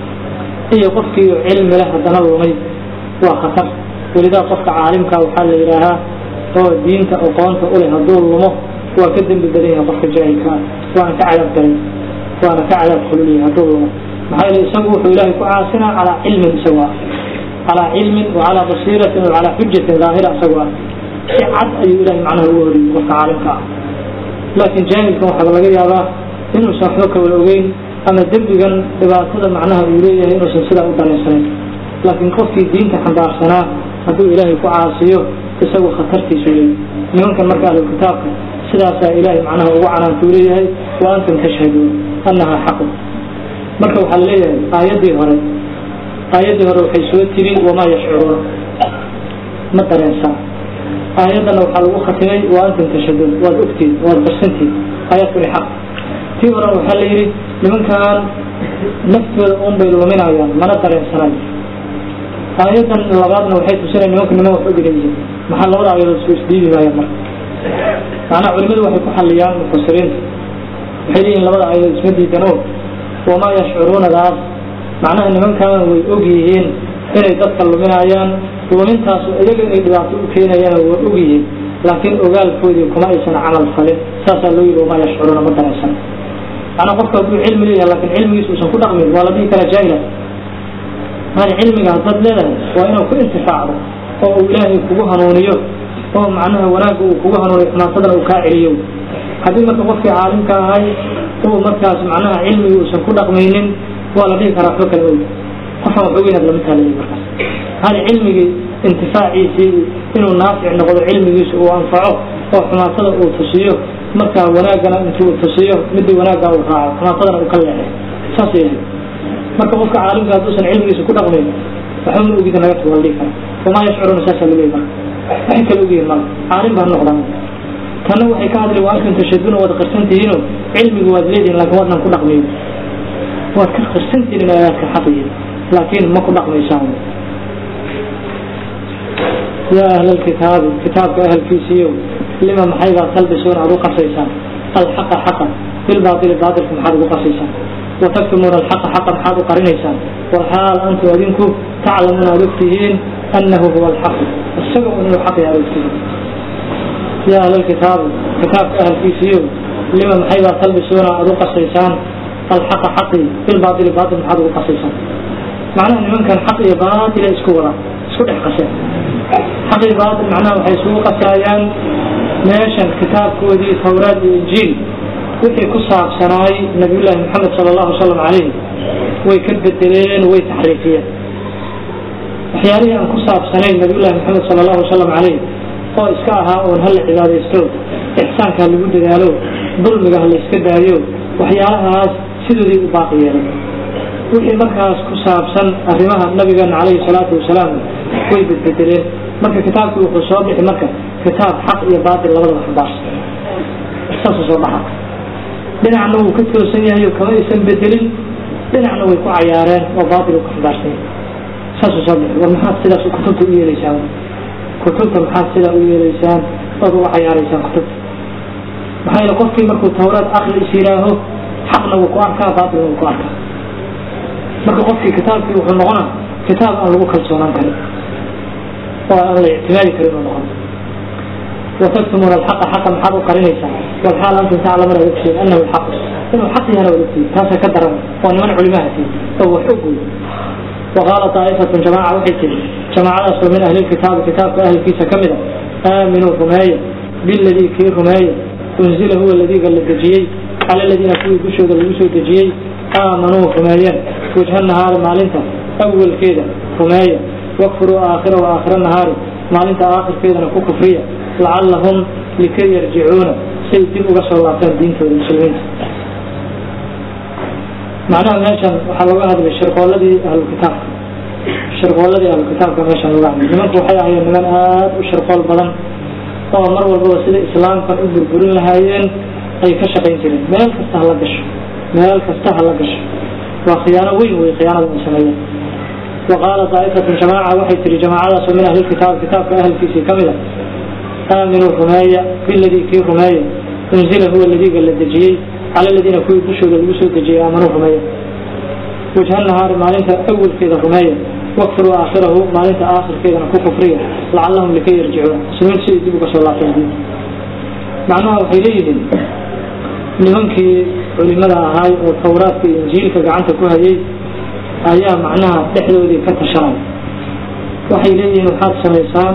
iyo qofkii cilmi leh haddana lumay waa khatar welidaa qofka caalimka waxaa la yidhaahaa oo diinta aqoonta uleh hadduu lumo waa ka dembi badan yahay qofka jaahilka ah waana ka cadaab daran waana ka cadaab kululyahay hadduu lumo maxaa yeele isagu wuxuu ilaahay ku caasinaa calaa cilmin isagu ah calaa cilmin wa calaa basiiratin wa calaa xujatin daahira isagu ah si cad ayuu ilahay macnaha ugu horiyey qofka caalimka ah laakiin jaahilkan waxaaba laga yaabaa inuusan waxba kawala ogeyn ama dembigan dhibaatada macnaha uu leeyahay inuusan sidaa u daraysanayn laakiin qofkii diinta xambaarsanaa hadduu ilaahay ku caasiyo isagu khatartiisu leeyahy nimankan marka ahlulkitaabka sidaasaa ilaahay macnaha ugu canaantuu leeyahay wa antum tashhaduun annahaa xaqu marka waxaa laleeyahay aayaddii hore aayaddii hore waxay soo tiri wamaa yashcuruuna ma dareensaa aayaddana waxaa lagu khatimay wa antum tashhaduun waad ogtiin waad qarsantiin aayaadkuni xaq tii horena waxaa la yidhi nimankan naftooda un bay luminayaan mana dareensanayo aayaddan labaadna waxay tusinaya nimanku niman wax ogina yihiin maxaa labada aayadood isku isdhiibi maayaan marka macnaha culimadu waxay ku xalliyaan mufasiriinta waxay leeyihin labada aayadood isma diidano wamaa yashcuruunadaas macnaha nimankan way og yihiin inay dadka luminayaan lumintaasu iyaga inay dhibaato u keenayaan waa og yihiin laakiin ogaalkoodii kuma aysan camal falin saasaa loo yidhi wamaa yashcuruuna ma dareensan macnaa qofka hadduu cilmi leeyahay laakiin cilmigiisa uusan ku dhaqmin waa la dhihi karaa jaahila maali cilmiga haddaad leedahay waa inuu ku intifaacdo oo uu ilaahay kugu hanuuniyo oo macnaha wanaagga uu kugu hanuuniyo xumaasadana uu kaa celiyo haddii marka qofkii caalimka ahay uu markaas macnaha cilmigi uusan ku dhaqmaynin waa la dhihi karaa waxba kala og qofaan wax ogeynaad lama taalayo markaas maali cilmigii intifaaciisii inuu naafic noqdo cilmigiisa uu anfaco oo xumaatada uu tusiyo markaa wanaaggana intuu tusiyo midii wanaagga uu raaco xumaasadana uu ka leexay saas yahay marka qofka caalimka hadduusan cilmigiisa ku dhaqmayn waxba ma ogida naga tuga la dhihi kara wamaa yashcuruuna saasaa laleeyahy marka waxay kala ogyihin mala caalim baa noqdaan tanna waxay ka hadlay waa antum tashhaduuna waad qarsan tihiinoo cilmigu waad leedihin laakiin waadnan ku dhaqmayn waad ka qarsan tihiin in aayaadka xaqiyin laakiin ma ku dhaqmaysaan yaa ahla lkitaabi kitaabka ahalkiisiiyo lima maxaybaa talbisuuna aad u qasaysaan alxaqa xaqa bilbaatili baatilka maxaad ugu qasaysaan وتكتمون الحق حقا حاضر قرنيسان والحال أنتم أدينكم تعلمون أدفتهين أنه هو الحق السبب أنه الحق يا أدفتهين يا أهل الكتاب كتاب أهل في سيو لما محيبا تلبسون أدو قصيسان الحق حقي في الباطل باطل حاضر قصيسان معناه أن من كان حقي باطل اسكورا اسكور حقسيان حقي باطل معناه حيسوق قصايان ماشان كتاب كودي توراة الإنجيل wixii ku saabsanaay nabiyullaahi maxamed sala allahu wasalam calayh way ka bedeleen way taxriifiyeen waxyaalihii aan ku saabsanayn nabiyullahi maxamed sala allahu wasalam calayh oo iska ahaa oon hala cibaadaysto ixsaanka ha lagu dadaalo dulmiga ha la iska daayo waxyaalahaas sidoodii u baaqi yeelay wixii markaas ku saabsan arrimaha nabigeena calayhi salaatu wasalaam way bedbedeleen marka kitaabkii wuxuu soo bixi marka kitaab xaq iyo baatil labadaba xambaarsan saasuu soo dhaxa dhinacna wuu ka toosan yahay oo kama aysan bedelin dhinacna way ku cayaareen oo baatil ku xambaarsan yahay saasuu soo bixi war maxaad sidaas kutubta u yeelaysaan kutubta maxaad sidaa u yeelaysaan ood uga cayaaraysaan kutubta maxaa yeele qofkii markuu tawraad akri is yidhaaho xaqna wuu ku arkaa baatilna wuu ku arkaa marka qofkii kitaabkii wuxuu noqonaa kitaab aan lagu kalsoonaan karin oo aan la ictimaadi karin uu noqon وتكتمون الحق حقا حق قرنيسا والحال أنتم تعلمون أدكتين أنه الحق إنه حق هنا أدكتين تاسا كدر وأن من علماءتي هو حقه وقال طائفة جماعة وحيتين جماعة أصل من أهل الكتاب كتاب أهل كيسا كمدا آمنوا رماية بالذي كي رماية أنزل هو الذي قال الدجيي على الذين كوي بشوا قال بشوا الدجيي آمنوا رمايا وجه النهار مالنتا أول كيدا رماية واكفروا آخر وآخر النهار مالنتا آخر كيدا نكو كفرية لعلهم لكي يرجعون سيدين وقصر الله كان دين في المسلمين معناها ماشان وحلوة هذا الشرق والذي أهل الكتاب الشرق والذي أهل الكتاب كان ماشان الله لمن روحي هي من آد والشرق والبضن طبعا مرة والبضن سيدة إسلام كان أبر برين لهايين أي كشقين جرين مال كستهلا قش مال كستهلا قش وخيانة وين وي خيانة الإنسانية وقال طائفة جماعة وحي تري جماعة من أهل الكتاب كتاب أهل كيسي كاملة آمنوا رماية بالذي في رماية انزل هو الذي قال الدجي على الذين كوي بشوا للوسو الدجي آمنوا رماية وجه النهار ما لنت أول كذا رماية واكفروا آخره ما لنت آخر كذا نكو كفرية لعلهم لكي يرجعون سنين سيد دبك صلى الله عليه وسلم معناها وحيليهم nimankii culimada ahaay oo tawraadka iyo injiilka gacanta ku hayay ayaa macnaha dhexdoodii ka tashanay waxay leeyihiin waxaad samaysaan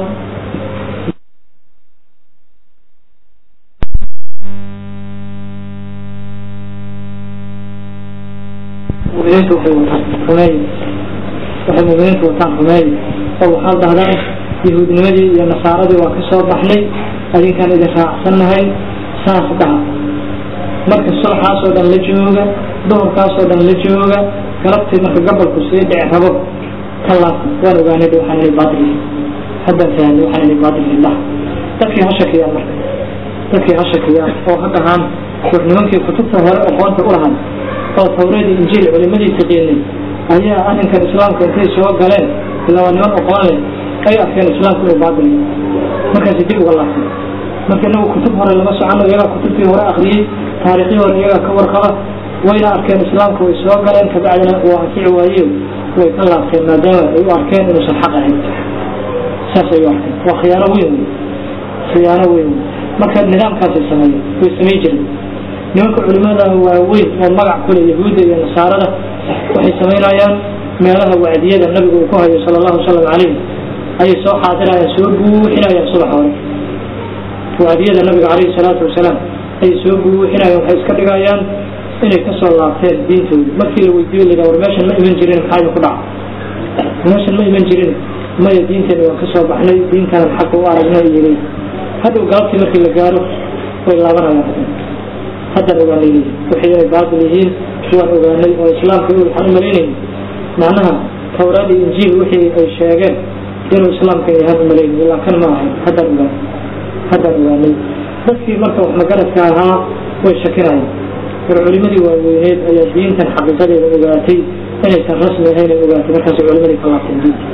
muminiintu waxay wataan rumeey waxay muminiintu wataan rumeey oo waxaad dhahdaan yahuudnimadii iyo nasaaradii waa ka soo baxnay adinkaan idin raacsannahay saas dhaha marka sulxaasoo dhan la jooga duhurkaasoo dhan la jooga galabtii marka gabalku sii dhici rabo ka laabta waan ogaanay waxaan inay baatil haddaan fahanay waxaan inay baatil illah dadkii ha shakiyaan marka dadkii ha shakiyaan oo ha dhahaan war nimankii kutubta hore aqoonta u lahaan oo tawreedii injiil culimadii taqiinay ayaa arrinkan islaamka intay soo galeen ilaa waa niman aqoon leh ay arkeen islaamku inuu baatil markaasi dib uga laabtay marka inagu kutub hore lama socono iyagaa kutubtii hore akriyey taariikhdii hore iyagaa ka warqaba wayna arkeen islaamka way soo galeen kabacdina waa anfici waaye way ka laabteen maadaama ay u arkeen inuusan xaq ahayn saas ay u arkeen waa khiyaano weyn wey khiyaano weyn wey marka nidaamkaasay sameeyeen way samey jireen nimanka culimada waaweyn oo magac kule yahuudda iyo nasaarada waxay samaynayaan meelaha wacdiyada nabigu uu ku hayo sala allahu wasalam calayh ayay soo xaadirayaan soo buuxinayaan subax hore wacdiyada nabiga calayhi salaatu wasalaam ayay soo buuxinayaan waxay iska dhigayaan inay kasoo laabteen diintooda markii la weydiiyo la war meeshan ma iman jirin maxaa idinku dhaca meeshan ma iman jirin maya diinteena waan kasoo baxnay diintanan xaqa u aragnay iyo hadhow galabtii markii la gaaro way laabanayaan haddan ogaanay wixii ay baatil yihiin waan ogaanay oo islaamka waxaan u malaynayay macnaha tawraad iyo injiil wixii ay sheegeen inuu islaamka yahaan u malaynay ilaa kan ma ahay haddaan ogaanay haddaan ogaanay dadkii marka wax magaradka ahaa way shakinayaan war culimadii waaweyneed ayaa diintan xaqiiqadeeda ogaatay inaysan rasmi ahayn ay ogaatay markaasay culimadii ka laabteen diinta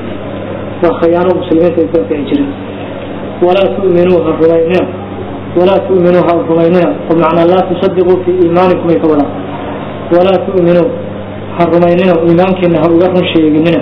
waa khayaano muslimiinta ay ku anfici jireen walaa tu'minuuha rumaynina walaa tu'minuuha rumaynina oo macnaa laa tusadiquu fii iimaanikum ay ka wadaan walaa tu'minuu ha rumaynina iimaankiina ha uga run sheeginina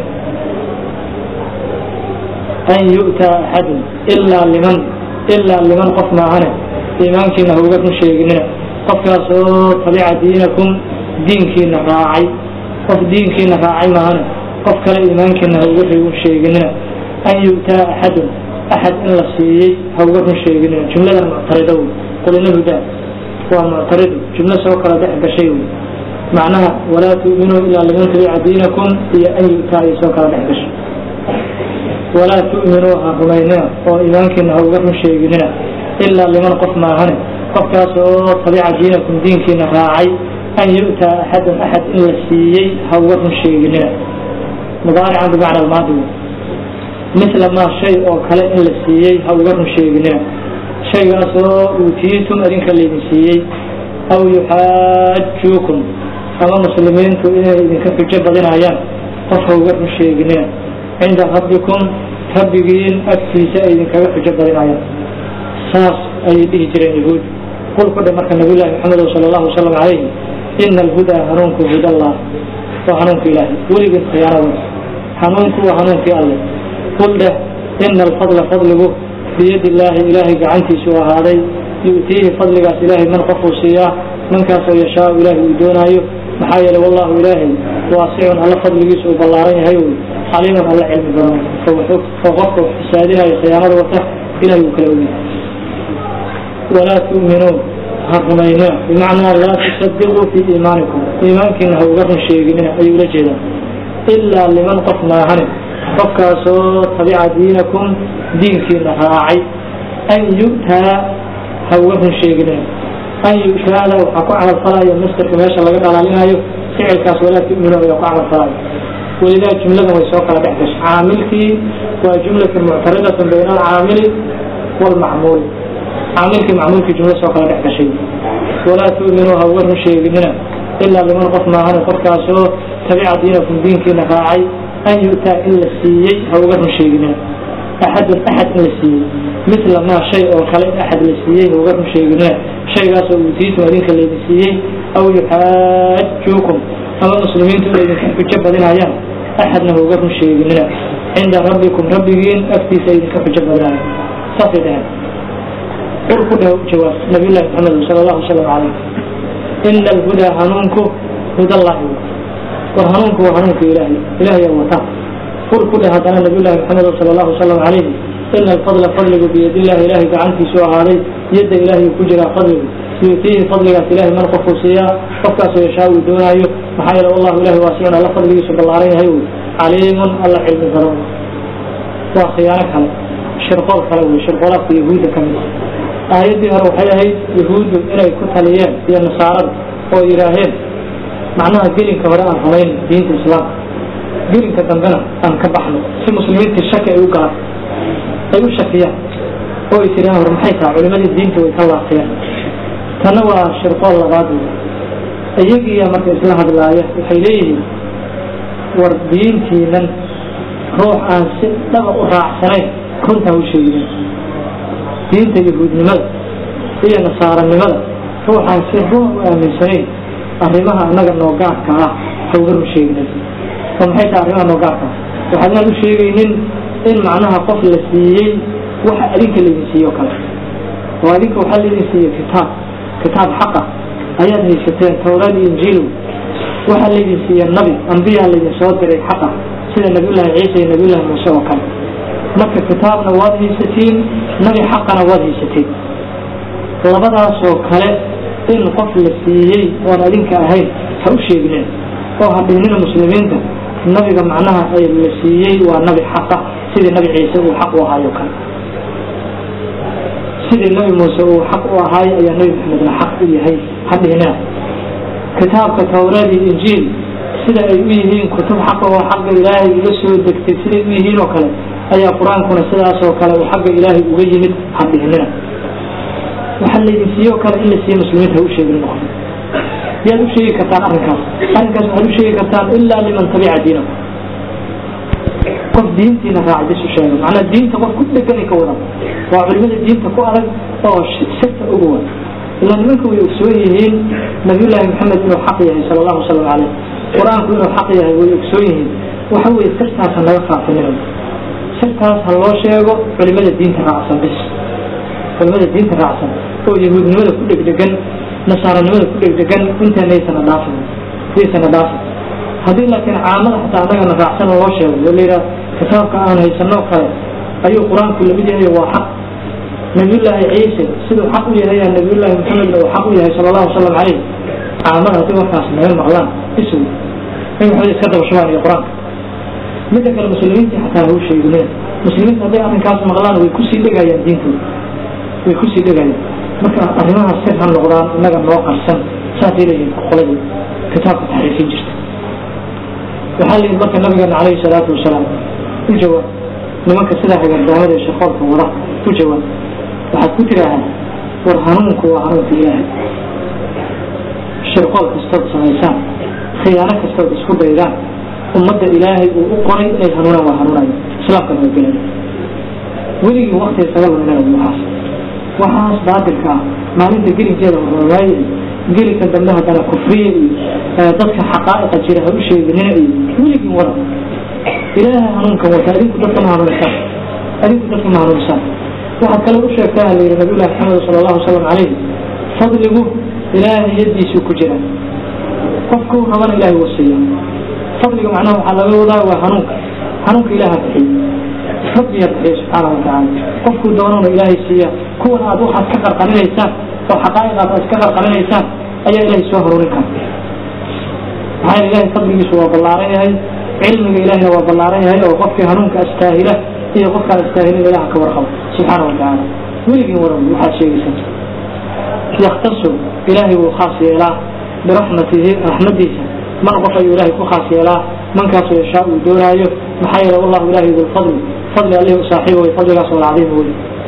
an yu'taa axadun ilaa liman ilaa liman qof maahane iimaankiina ha uga run sheeginina qofkaasoo tabica diinakum diinkiina raacay qof diinkiina raacay maahane qof kale iimaankiina ha uga run sheeginina an yu'taa axadun axad in la siiyey ha uga run sheeginina jumladan muctarido wey qulina hudaa waa muctarido jumlo soo kala dhex gashay wey macnaha walaa tu'minuu ilaa liman tabica diinakum iyo an yu'taa ay soo kala dhex gashay walaa tu'minuu ha rumaynina oo iimaankiina ha uga run sheeginina ilaa liman qof maahane qofkaas oo tabica diinakum diinkiina raacay an yu'taa axadan axad in la siiyey ha uga run sheeginina mudaarican bimacna almaadi misla maa shay oo kale in la siiyey ha uga run sheeginina shaygaas oo uutiitum adinka laydin siiyey aw yuxaajuukum ama muslimiintu inay idinka xujo badinayaan qof ha uga run sheeginina cinda rabbikum rabbigiin agtiisa ay idinkaga xujo badinayaan saas ayay dhihi jireen yahuud qul ku dhe marka nabiyullahi maxamed sala allahu wasalam calayhi ina alhudaa hanuunku hudallah waa hanuunka ilaahay weligeed khiyaanada hanuunku waa hanuunkii alle qul dheh ina alfadla fadligu biyadi illaahi ilaahay gacantiisu ahaaday yu'tiihi fadligaas ilaahay man qofuu siiyaa mankaasoo yashaau ilaahay uu doonaayo maxaa yeelay wallahu ilaahay waasicun alla fadligiisu uu ballaaran yahay wy caliiman alla cilmi badan oo qofka wax fasaadinayo khiyaanada wata ilahay uu kala ogyahay walaa tu'minuun ha rumaynina bimacnaa laa tusadiquu fii iimaanikum iimaankiina ha uga run sheeginina ayuu ula jeedaa ilaa liman qof maahane qofkaasoo tabica diinakum diinkiina raacay an yu'taa ha uga run sheeginina an yu'taada waxaa ku camalfalayo mastarka meesha laga dhalaalinayo ficilkaas walaa tu'minu ayaa ku camalfalayo welidaa jumladan way soo kala dhex gashay caamilkii waa jumlatun muctaridatun bayna alcaamili waalmacmuuli caamilkii macmuulkii jumla soo kala dhex gashay walaa tu'minuu ha uga run sheeginina ilaa liman qof maahane qofkaasoo tabica diinakum diinkiina raacay an yu'taa in la siiyey ha uga run sheeginina axadun axad in la siiyey mila maa shay oo kale in axad la siiyey ha uga run sheeginina shaygaasoo uutiitum idinka laydin siiyey aw yuxaajuukum ama muslimiintu inay idinka xujo badinayaan axadna ha uga run sheeginina cinda rabbikum rabbigiin agtiisa idinka xujo badinaya saasay dhaheen qur ku dheh jawaab nabiyullahi maxamed sala allahu wasalam calayh ina alhudaa hanuunku hudallahi war hanuunku waa hanuunka ilaahay ilaahayaa wata qur ku dheh haddana nabiyullahi maxamed sala allahu wasalam calayhi ina alfadla fadligu biyadillahi ilaahay gacantiisu ahaaday yadda ilaahay ku jiraa fadligu yuutiihi fadligaas ilahay man qofkuu siiyaa qofkaasoo yashaa uu doonaayo maxaa yeele wallahu ilahi waasicun alla fadligiisu ballaaran yahay wy caliimun alla cilmi badan waa khiyaano kale shirqool kale wey shirqoolaadka yahuudda ka mid aayaddii hore waxay ahayd yahuuddu inay ku taliyeen iyo nasaarada oo yidhaaheen macnaha gelinka hore aan rumayn diinta islaamka gelinka dambena aan ka baxno si muslimiintii shaki ay u galaan ay u shakiyaan oo ay tiraan war maxay tahay culimadii diinta way ka laaqiyaan tanna waa shirqool labaad wey iyagiiya marka isla hadlaaya waxay leeyihiin war diintiinan ruux aan si dhaba u raacsanayn runtaa u sheegin diinta yahuudnimada iyo nasaaranimada ruuxaan si run u aaminsanayn arrimaha annaga noogaarka ah ha uga run sheeginin oo maxay tahay arrimaha noogaarka ah waxaadnaan u sheegaynin in macnaha qof la siiyey waxa adinka laydin siiye o kale oo adinka waxaa laydin siiye kitaab kitaab xaqa ayaad haysateen towraad iyo injiilow waxaa laydin siiye nabi ambiyaa laydin soo diray xaqa sida nabiyullaahi ciisa iyo nabiyullahi muuse oo kale marka kitaabna waad haysatiin nabi xaqana waad haysatiin labadaasoo kale in qof la siiyey oon adinka ahayn ha u sheegneen oo ha dhihnina muslimiinta nabiga macnaha ay la siiyey waa nabi xaqa sidii nabi ciise uu xaq u ahaayo kale sidii nabi muuse uu xaq u ahaay ayaa nabi maxamedna xaq u yahay ha dhihnina kitaabka towraad iyo injiil sida ay u yihiin kutub xaqa oo xagga ilaahay uga soo degtay siday u yihiin oo kale ayaa qur-aankuna sidaasoo kale uu xagga ilaahay uga yimid ha dhihnina waxaa laydin siiye oo kale in la siiye muslimiinta ha u sheegin noqon yaad u sheegi kartaan arrinkaas arrinkaas waxaad u sheegi kartaan ilaa liman tabica diinakum qof diintiina raacay bis u sheega macnaa diinta qof ku dheganay ka wadan waa culimada diinta ku adag oo sirta uga wad ilaa nimanka way ogsoon yihiin nabiyullaahi maxamed inuu xaq yahay sala allahu wasalam caleyh qur-aanku inuu xaq yahay way ogsoon yihiin waxa weeye sirtaas ha naga faafinina sirtaas ha loo sheego culimada diinta raacsan bis culimada diinta raacsan oo yahuudnimada ku dhegdhegan nasaaranimada ku dhegdhegan intaanaysana dhaafin yaysana dhaafin haddii laakiin caamada xataa annagana raacsan loo sheego oo layidhaha kitaabka aan haysanoo kale ayuu qur-aanku lamid yahay waa xaq nabiyullaahi ciise siduu xaq u yahay nabiyullaahi maxamedna uu xaq u yahay sala allahu wasalam caleyh caamada haddii warkaas naga maqlaan isw in waxbay iska daba shubaan iyo qur-aanka midda kale muslimiintii xataa ha u sheegineen muslimiinta hadday arrinkaas maqlaan way kusii dhegayaan diintooda way kusii dhegayaan marka arrimahaas sir ha noqdaan innaga noo qarsan saasay leeyihin qoladii kitaabka taxriifin jirta waxaa la yidhi marka nabigeena calayhi salaatu wasalaam u jawaab nimanka sidaa hagardaamada ee shaqoolka wada u jawaab waxaad ku tidhaahaa war hanuunku waa hanuunka ilaahay shirqool kastood samaysaan khiyaano kastood isku daydaan ummadda ilaahay uu u qoray inay hanuunaan waa hanuunayo islaamkana waa gelaya weligii wakti isaga luminaya waxaas waxaas baatilka ah maalinta gelinkeeda warwaaye gelinka dambe haddana kufriye iyo dadka xaqaa'iqa jira ha u sheeginina iyo weligii wada ilaahay hanuunkan wata adinku dadka ma hanuunisaan adinku dadka ma hanuunisaan waxaad kale u sheegtaa la yidhi nabiyullahi maxamed sala allahu wasalam calayhi fadligu ilaahay yaddiisuu ku jira qofku rabana ilaahay wuu siiya fadliga macnaha waxaa laga wadaa waa hanuunka hanuunka ilaaha bixiy rabbiya bixiya subxaana wa tacaala qofkuu doonana ilaahay siiya kuwan aad waxaad ka qarqarinaysaan oo xaqaa'iqaad aad ka qarqarinaysaan ayaa ilaahay soo haruurin kara maxaa yeele ilaahay fadligiisu waa ballaaran yahay cilmiga ilaahayna waa ballaaran yahay oo qofkii hanuunka astaahila iyo qofkaan astaahilin ilaha ka warqabo subxaana wa tacaala weligii waran waxaad sheegaysaa yaktasu ilaahay wuu khaas yeelaa biraxmatihi raxmadiisa man qof ayuu ilaahay ku khaas yeelaa mankaasoo yashaa uu doonaayo maxaa yeele wallahu ilaahay dulfadli fadli allih u saaxiiba way fadligaas oo alcadiim wey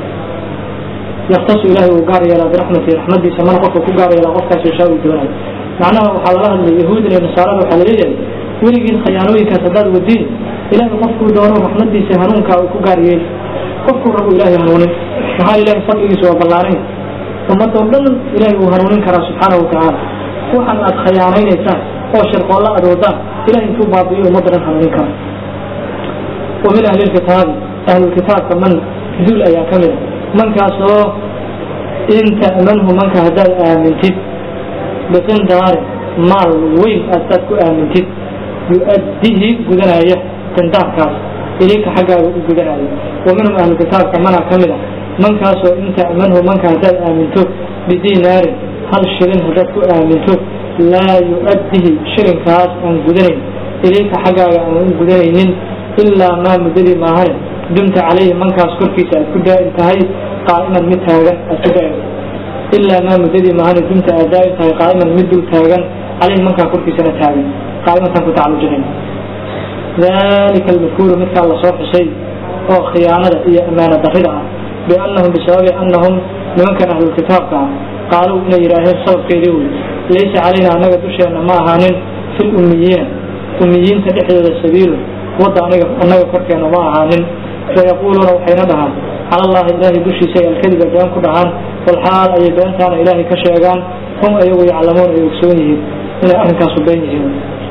yaktasu ilaahay uu gaar yeelaa biraxmatihi raxmadiisa man qofka ku gaar yeelaa qofkaas yashaa uu doonaayo macnaha waxaa laga hadlay yahuudin iyo nasaarada waxaa laleeyahay weligiin khayaanooyinkaas haddaad wadiin ilaahay qofkuu doono raxmadiisa hanuunkaa uu ku gaariyey qofkuu rabu ilaahay hanuunin maxaa ilahay fadligiisa waa ballaaran ummadoo dhan ilaahay uu hanuunin karaa subxaanahu watacaala waxaan aad khayaanaynaysaan oo sharqoolla aad wadaan ilahay intuu baabi'iyo ummadda dhan hanuunin kara wa min ahli lkitaabi ahlulkitaabka man dul ayaa ka mid a mankaas oo in ta'manhu manka haddaad aamintid biqindaarin maal weyn haddaad ku aamintid yu-addihi gudanaya qindaarkaas ilinka xaggaaga u gudanaya wa minhum ahlukitaabka manaa ka mid a mankaasoo in ta'manhu manka haddaad aaminto bidinaarin hal shilin haddaad ku aaminto laa yu-addihi shilinkaas aan gudanayn ilinka xaggaaga aan u gudanaynin ilaa maa muddadii maahane dumta calayhi mankaas korkiisa aad ku daa'im tahay qaa'iman mid taagan aad ku daa'im ilaa maa muddadii maahane dumta aad daa'im tahay qaa'iman mid dul taagan calayhi mankaa korkiisana taagan qaa'imantaan ku tacalujinayn dalika almadkuuru midkaa lasoo xusay oo khiyaanada iyo ammaano darrida ah biannahum bisababi annahum nimankan ahlulkitaabka ah qaaluu inay yidhaaheen sababkeedii wey laysa calayna annaga dusheenna ma ahaanin fi lummiyiina ummiyiinta dhexdooda sabiilu wadda aniga annaga korkeena ma ahaanin fayaquuluuna waxayna dhahaan cala allahi ilaahay dushiisa ay alkadiba been ku dhahaan walxaal ayay beentaana ilaahay ka sheegaan hum ayagu yaclamuun ay ogsoon yihiin inay arrinkaasu been yihiin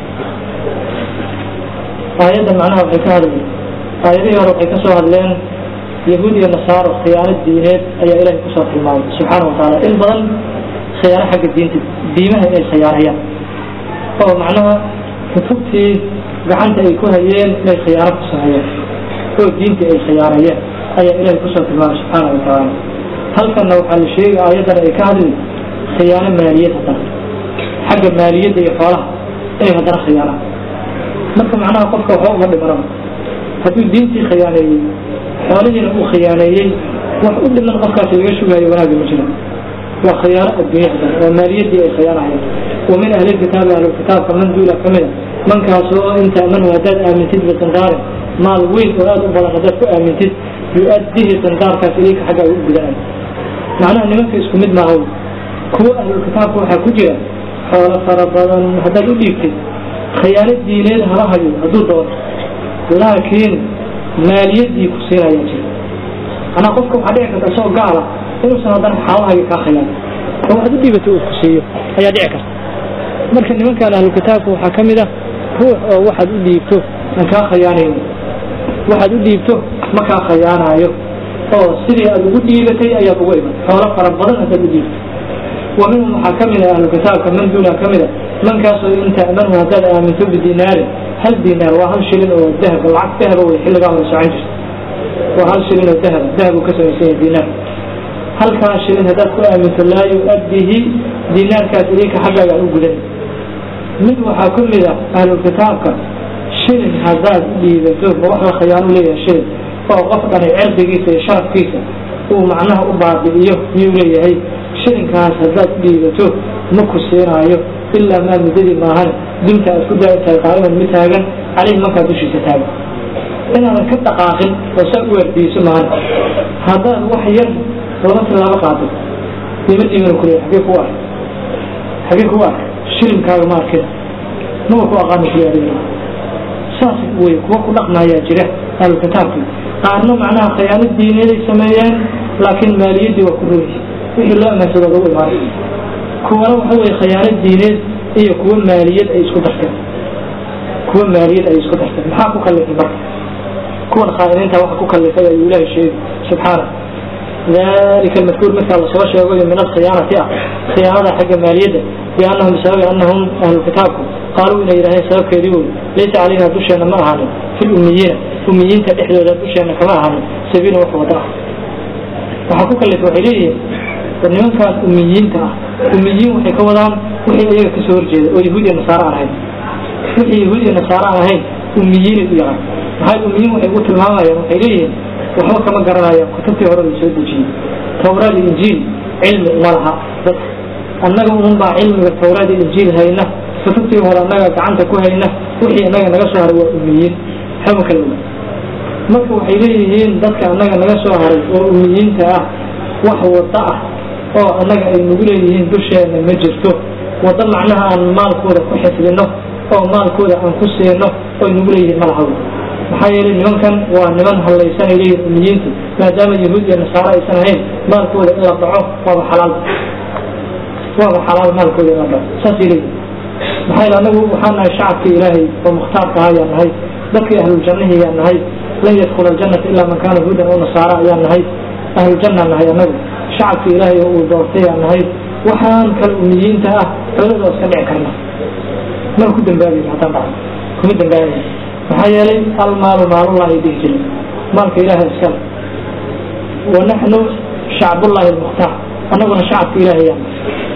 aayaddan macnaha waxay ka hadleen aayadihii hore waxay ka soo hadleen yahuud iyo nasaaro khiyaano diineed ayaa ilaahay kusoo tilmaamay subxaana wa tacaala in badan khiyaano xagga diinta diimaha inay khiyaanayaan oo macnaha kutubtii gacanta ay ku hayeen inay khiyaano ku sameeyeen oo diintii ay khiyaanayeen ayaa ilaahay kusoo tilmaamay subxaana wa tacaala halkanna waxaa la sheegay aayaddan ay ka hadli khiyaano maaliyad haddana xagga maaliyadda iyo xoolaha inay haddana khiyaanaan marka macnaha qofka waxba uma dhimanaba hadduu diintii khiyaaneeyey xoolihiina uu khiyaaneeyey wax u dhiman qofkaasi laga sugaayo wanaagga ma jira waa khiyaano adduunya haddana waa maaliyaddii ay khiyaanayeen wa min ahlilkitaabi ahlulkitaabka man duula ka mida mankaasoo inta amanu haddaad aamintid biqindaarin maal weyn oo aada u badan haddaad ku aamintid yu-addihi qindaarkaas ilayka xaggaaga u gudanay macnaha nimanka isku mid maaha kuwa ahlulkitaabka waxaa ku jira xoolo fara badan haddaad u dhiibtid khiyaano diineed hala hayo hadduu doono laakiin maaliyaddii ku siinayaa jira manaa qofka waxaa dhici karta isagoo gaala inuusan haddana xaalahaaga kaa khiyaan oo waxaad u dhiibato uu ku siiyo ayaa dhici karta marka nimankan ahlukitaabka waxaa ka mid ah ruux oo waxaad u dhiibto aan kaa khiyaanayn waxaad u dhiibto ma kaa khiyaanaayo oo sidii aad ugu dhiibatay ayaad ugu iman xoolo fara badan haddaad u dhiibto wa minhum waxaa ka mid a ahlukitaabka man duuna ka mid a mankaasoo in ta'manhu haddaad aaminto bidinaarin hal dinaar waa hal shilin oo dahab lacag dahaba wey xilligaa hore socon jirta waa hal shilin oo dahab dahab uu ka samaysan yahay dinaar halkaa shilin haddaad ku aaminto laa yu-addihi dinaarkaas ilinka xaggaaga aan u gudan mid waxaa ka mid ah ahlulkitaabka shilin haddaad u dhiibato ma wax la khiyaanu leeyahay shilin oo qof dhani cirdigiisa iyo sharafkiisa uu macnaha u baabi'iyo miyuu leeyahay shilinkaas haddaad u dhiibato ma ku siinaayo ilaa maa muddadii maahan dinta aad ku daa'in tahay qaa'iman mid taagan caleyhi markaa dushiisa taagan inaadan ka dhaqaaqin oo saa u waardiiso maahan haddaad wax yar laba tilaabo qaado ima dhiibana kuleeya xagee ku ark xagee ku ark shilinkaaga ma arkin maba ku aqaana kuleeya adiga saas wey kuwa ku dhaqmaayaa jira ahlukitaabkii qaarna macnaha khiyaano diineeday sameeyeen laakiin maaliyaddii waa ku rogi wixii loo amaansado lagu imaanay kuwana waxa weye khiyaano diineed iyo kuwa maaliyad ay isku darteen kuwa maaliyad ay isku darteen maxaa ku kallifay marka kuwan khaa'iniinta waxa ku kallifay ayuu ilaahay sheegay subxaana dalika almadkuur midkaa lasoo sheegayo min alkhiyaanati ah khiyaanada xagga maaliyadda biannahum bisababi annahum ahlukitaabku qaaluu inay yidhahdeen sababkeedii wey laysa calayna dusheenna ma ahaanin fi lummiyiina ummiyiinta dhexdooda dusheenna kama ahaanin sabiilun wax wada ah waxaa ku kallifay waxay leeyihiin war nimankaan ummiyiinta ah ummiyiin waxay ka wadaan wixii iyaga kasoo horjeeda oo yahuud iyo nasaare aan ahayn wixii yahuud iyo nasaare aan ahayn ummiyiinay u yaqaan maxay ummiyiin waxay ugu tilmaamayaan waxay leeyihiin waxba kama garanayaan kutubtii hore la soo dejiyey tawraad iyo injiil cilmi uma laha dadka annaga un baa cilmiga tawraad iyo injiil hayna kutubtii hore annaga gacanta ku hayna wixii annaga naga soo haray waa ummiyiin xama kala oga marka waxay leeyihiin dadka annaga naga soo haray oo ummiyiinta ah wax wada ah oo annaga ay nagu leeyihiin dusheena ma jirto waddo macnaha aan maalkooda ku xifdino oo maalkooda aan ku siino oy nagu leeyihiin ma laha maxaa yeelay nimankan waa niman hallaysanay leeyihin umiyiintu maadaama yahuud iyo nasaaro aysan ahayn maalkooda in la dhaco waaba xalaal waaba xalaal maalkooda in la dhaco saasay leeyihin maxaa yeele anagu waxaan nahay shacabkii ilaahay oo mukhtaarka ahaa ayaan nahay dadkii ahluljannahi ayaan nahay lan yadkula aljannata ilaa man kaana hudan oo nasaara ayaan nahay ahluljanna nahay anagu shacabkii ilaahay oo uu doortay ayaan nahay waxaan kale umiyiinta ah xoolada iska dhici karna mana ku dambaabayno haddaan dhaco kuma dambaabayno maxaa yeelay almaalu maalullahi dhihi jiray maalka ilaahay iskale wa naxnu shacbullahi almukhtaar annaguna shacabka ilaahay ayaan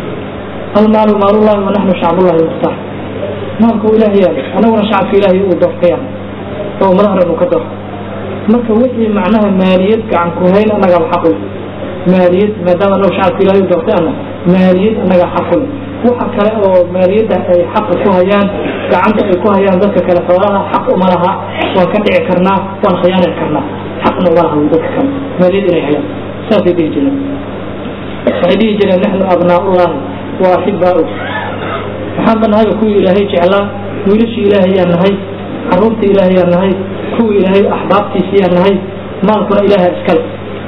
almaalu maalullahi wa naxnu shacbullahi almukhtaar maalku ilaahay yaala annaguna shacabka ilaahay uu doortayaan oo madaxdan uu ka doorto marka wixii macnaha maaliyad gacan ku hayn annagaa xaq u maaliyad maadaama annagu shacabka ilaahay u doortay ana maaliyad annagaa xaq u waxa kale oo maaliyadda ay xaqa ku hayaan gacanta ay ku hayaan dadka kale xoolaha xaq uma laha waan ka dhici karnaa waan khiyaani karnaa xaqna uma laha dadka kale maaliyad inay hayaan saasay dhihi jireen waxay dhihi jireen naxnu abnaaullahi wa axibaau waxaan ba nahay kuwii ilaahay jeclaa wiilashii ilaahay yaan nahay caruurta ilaahay yaan nahay kuwii ilaahay axbaabtiisa yaan nahay maalkuna ilaaha iskale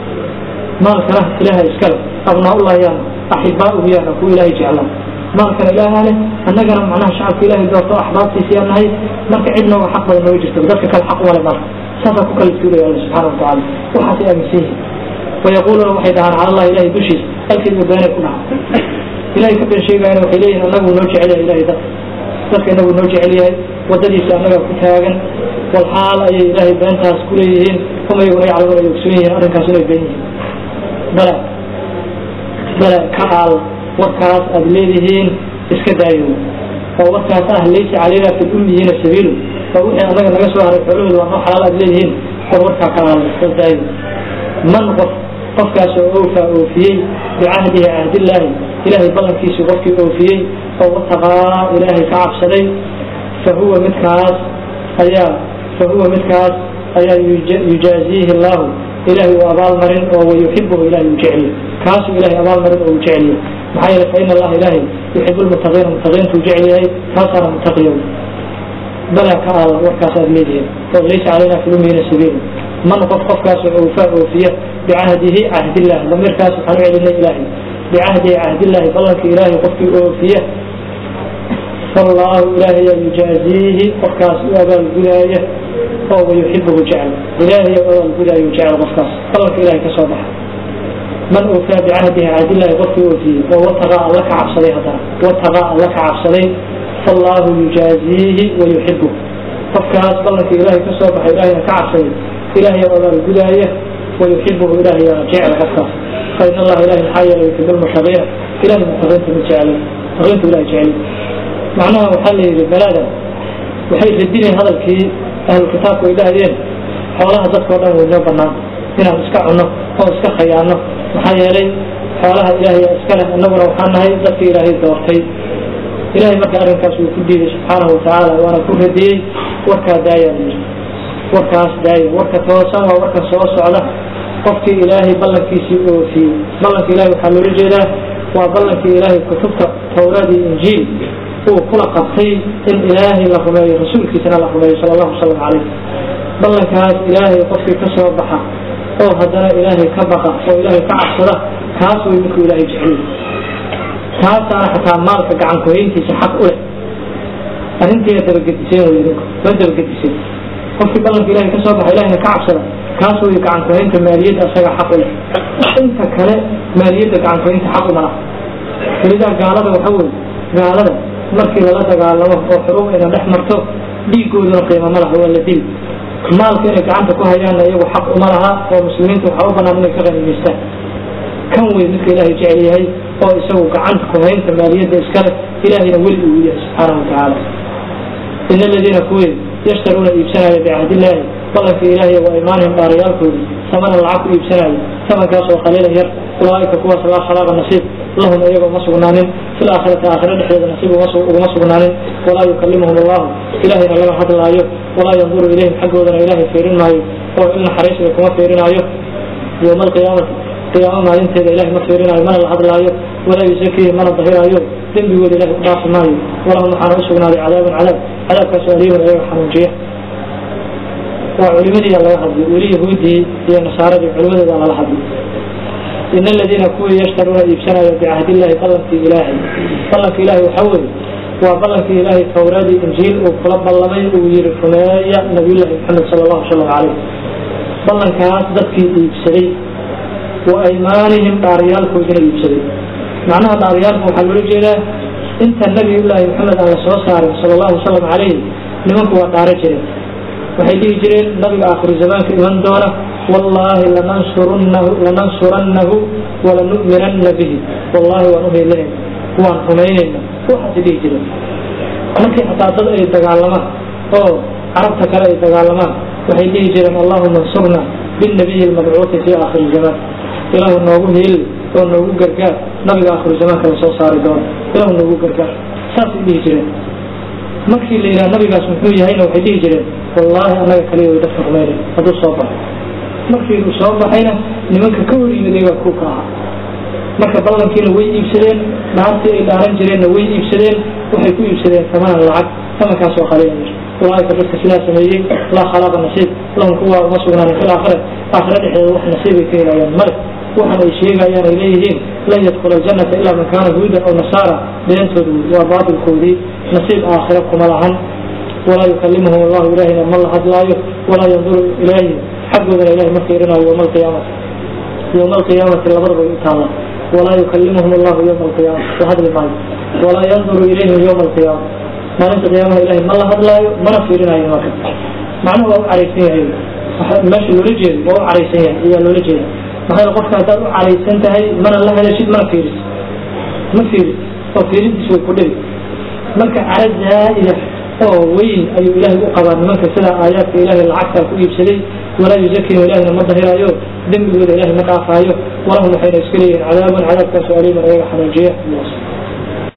maalkana ilaaha iskale abnaaullahi yaana axibaauhu yaana kuwa ilaahay jeclaa maalkana ilaaha leh annagana macnaha shacabka ilaahay doorto axbaabtiisa yaan nahay marka cidna waa xaq badan nooga jirta dadka kale xaq uma le marka saasaa ku kala tuulaya alla subxaana watacaala waxaasay aaminsan yihin wayaquuluuna waxay dhahaan cala allahi ilahay dushiisa halkeedba beenay ku dhaha ilahay ka been sheegayana waxay leeyihin annagu noo jecel yahay ilahay dadka dadka inagu noo jecel yahay waddadiisa annagaa ku taagan wal xaal ayay ilaahay beentaas ku leeyihiin hum iyaguna yaclamuun ay ogsoon yihiin arrinkaas inay been yihiin bala bala ka aal warkaas aad leedihiin iska daayo oo warkaas ah laysa calayna fi lummiyiina sabiilu oo wixii anaga naga soo haray xoolahooda waa noo xalaal aad leedihiin war warkaa ka aal iska daayo man qof qofkaas oo oofaa oofiyey bicahdihi cahdillaahi ilaahay ballankiisii qofkii oofiyey oo wataqaa ilaahay ka cabsaday fa huwa midkaas ayaa fa huwa midkaas ayaa yujaaziihi allahu ilaahay uu abaalmarin oo wayuxibuhu ilahay uu jeceliyo kaasuu ilahay abaalmarin oo uu jeceliyo maxaa yeele faina allaha ilaahay yuxibu lmutaqiina mutaqiintuu jecel yahay kaasaana mutaqiyow balaa ka aal warkaas aad leedihiin oo laysa calayna fi lummiina sabiilu man qof qofkaasoo oofaa oofiya bicahdihi cahdillahi damiirkaas waxaan u celinay ilaahay bicahdihi cahdillahi ballanka ilaahay qofkii oofiya fallaahu ilaahay yaa yujaaziihi qofkaas u abaalgudaaya oo wayuxibuhu jecel ilaahay u abaalgudaayo jecel qofkaas ballanka ilahay ka soo baxa man oofaa bicahdihi cahdillahi qofkii oofiyey oo wataqaa alla ka cabsaday haddana wataqaa alla ka cabsaday fallaahu yujaaziihi wayuxibuhu qofkaas ballanka ilaahay ka soo baxay ilahayna ka cabsaday ilahay yaa abaalgudaaya wayuxibuhu ilahay yaa jecel qofkaas fain allaha ilahay maxaa yeelay yuxibu lmutaqiina ilahay mutaqiinta ma jecelo mutaqiintu ilahay jecel macnaha waxaa la yidhi balaadan waxay radineen hadalkii ahlu kitaabku ay dhahdeen xoolaha dadkao dhan way noo banaan inaan iska cunno oo iska khayaano maxaa yeelay xoolaha ilaahay iska leh annaguna waxaan nahay dadka ilaahay doortay ilahay marka arrinkaas wuu ku diiday subxaanahu watacaala waana ku radiyey warkaa daayaa la yidhi warkaas daaya warka toosan waa warka soo socda qofkii ilaahay ballankiisii oofiyey ballanka ilahay waxaa loola jeedaa waa ballankii ilaahay kutubta tawraad iyo injiil uu kula qabtay in ilaahay la rumeeyo rasuulkiisana la rumeeyo sala allahu wasalam calayh ballankaas ilaahay qofkii ka soo baxa oo haddana ilaahay ka baqa oo ilaahay ka cabsada kaas way midkuu ilaahay jeceliy taasaana xataa maalka gacan kuhayntiisa xaq u leh arrintiina dabagediseen wey idinku ma dabagediseen qofkii ballanka ilahay ka soo baxa ilahayna ka cabsada kaas way gacan kuhaynta maaliyadda asaga xaq u leh inta kale maaliyadda gacan kuhaynta xaq uma laha welidaa gaalada waxa weye gaalada markii lala dagaalamo oo xuruub ayna dhex marto dhiigooduna qiimo ma laha waa la dili maalka inay gacanta ku hayaanna iyagu xaq uma laha oo muslimiinta waxaa u banaan inay ka qanimaystaan kan wey midka ilaahay jecel yahay oo isagu gacanta ku haynta maaliyadda iskale ilaahayna weli uu yahay subxaanahu watacaala ina aladiina kuwii yashtaruuna iibsanaya bicahdiillaahi ballanka ilaahay wa imaanihim dhaarayaalkoodii samanan lacag ku iibsanaya samankaas oo qaliilan yar ulaaika kuwaas laa khalaaqa nasiib lahum iyaga uma sugnaanin fi laakhirati aakhira dhexdeeda nasiib uguma sugnaanin walaa yukalimuhum allahu ilahayna lama hadlaayo walaa yanduru ilayhim xaggoodana ilaahay fiirin maayo oo il naxariisiga kuma fiirinaayo yowma alqiyaamati qiyaamo maalinteeda ilahay ma fiirinaayo mana la hadlaayo walaa yusakiihim mana dahiraayo dembigooda ilahay u dhaafi maayo walahum waxaana u sugnaaday cadaabun cadaab cadaabkaasoo aliimun iyaga xanuunjiya waa culimadii laga hadlay weli yahuudii iyo nasaaradii culimadooda lala hadlay in aladiina kuwii yashtaruuna iibsanaya bicahdi illaahi ballankii ilaahay ballanka ilaahay waxaa weeye waa ballankii ilaahay towradii injiil uu kula ballamay uu yihi rumeeya nabiyullaahi maxamed sala allahu salam calayh ballankaas dadkii iibsaday wa aymaanihim dhaaryaalkoodina iibsaday macnaha dhaaryaalka waxaa loola jeedaa inta nabiyullaahi maxamed aan la soo saarin sala allahu wasalam calayh nimanku waa dhaaro jireen waxay dhihi jireen nabiga aakhiru zamaanka iman doona wallaahi lanansurunnahu lanansurannahu walanu'minanna bihi wallaahi waan uheelanayna waan rumaynayna waxaasay dhihi jireen markii xataa dad ay dagaalamaan oo carabta kale ay dagaalamaan waxay dhihi jireen allahuma ansurna binnabiyi almadcuuti fii aakhiri zamaan ilaahu noogu hiili oo noogu gargaar nabiga aakhiru zamaanka la soo saari doono ilaahu noogu gargaar saasay dhihi jireen markii la yidhaha nabigaas muxuu yahayna waxay dhihi jireen wallaahi annaga kaliya way dadka rumaynay hadduu soo baxo markii uu soo baxayna nimanka ka hor yimid iyagaa ku ka ahaa marka ballankiina way iibsadeen dhaartii ay dhaaran jireenna way iibsadeen waxay ku iibsadeen tamanan lacag tamankaasoo qaliya ulaaika dadka sidaa sameeyey laa khalaaqa nasiib lahum kuwa uma sugnaanin fi laakhira aakhira dhexdeeda wax nasiibay ka helayaan male waxan ay sheegayaan ay leeyihiin lan yadkula aljannata ilaa man kaana huudan aw nasaara beentoodu waa baatilkoodii nasiib aakhira kuma lahan walaa yukalimuhum allahu ilahina ma la hadlaayo walaa yanduru ilayhim xaggoodana ilahay ma fiirinayo yowma alqiyaamati yowma alqiyaamati labadaba u taalla walaa yukalimuhum allahu yowma alqiyaamati la hadli maayo walaa yanduru ilayhim yowma alqiyaama maalinta qiyaamaha ilahay ma la hadlaayo mana fiirinayo marka macnuhu waa u caraysan yahay meesha loola jeedo waa u caraysan yahay ayaa loola jeeda maxaa qofka haddaad u caraysan tahay mana la helashid mana fiiris ma fiiris oo fiirintiis way ku dhibi marka cara zaa'ida oo weyn ayuu ilaahay u qabaa nimanka sida aayaadka ilaahay lacagtaa ku iibsaday walaa yuzakihim ilahina ma dahiraayo dembigooda ilahay ma dhaafaayo walahum waxayna iska leeyihin cadaabun cadaabkaasoo aliiman ayaga xanuujiya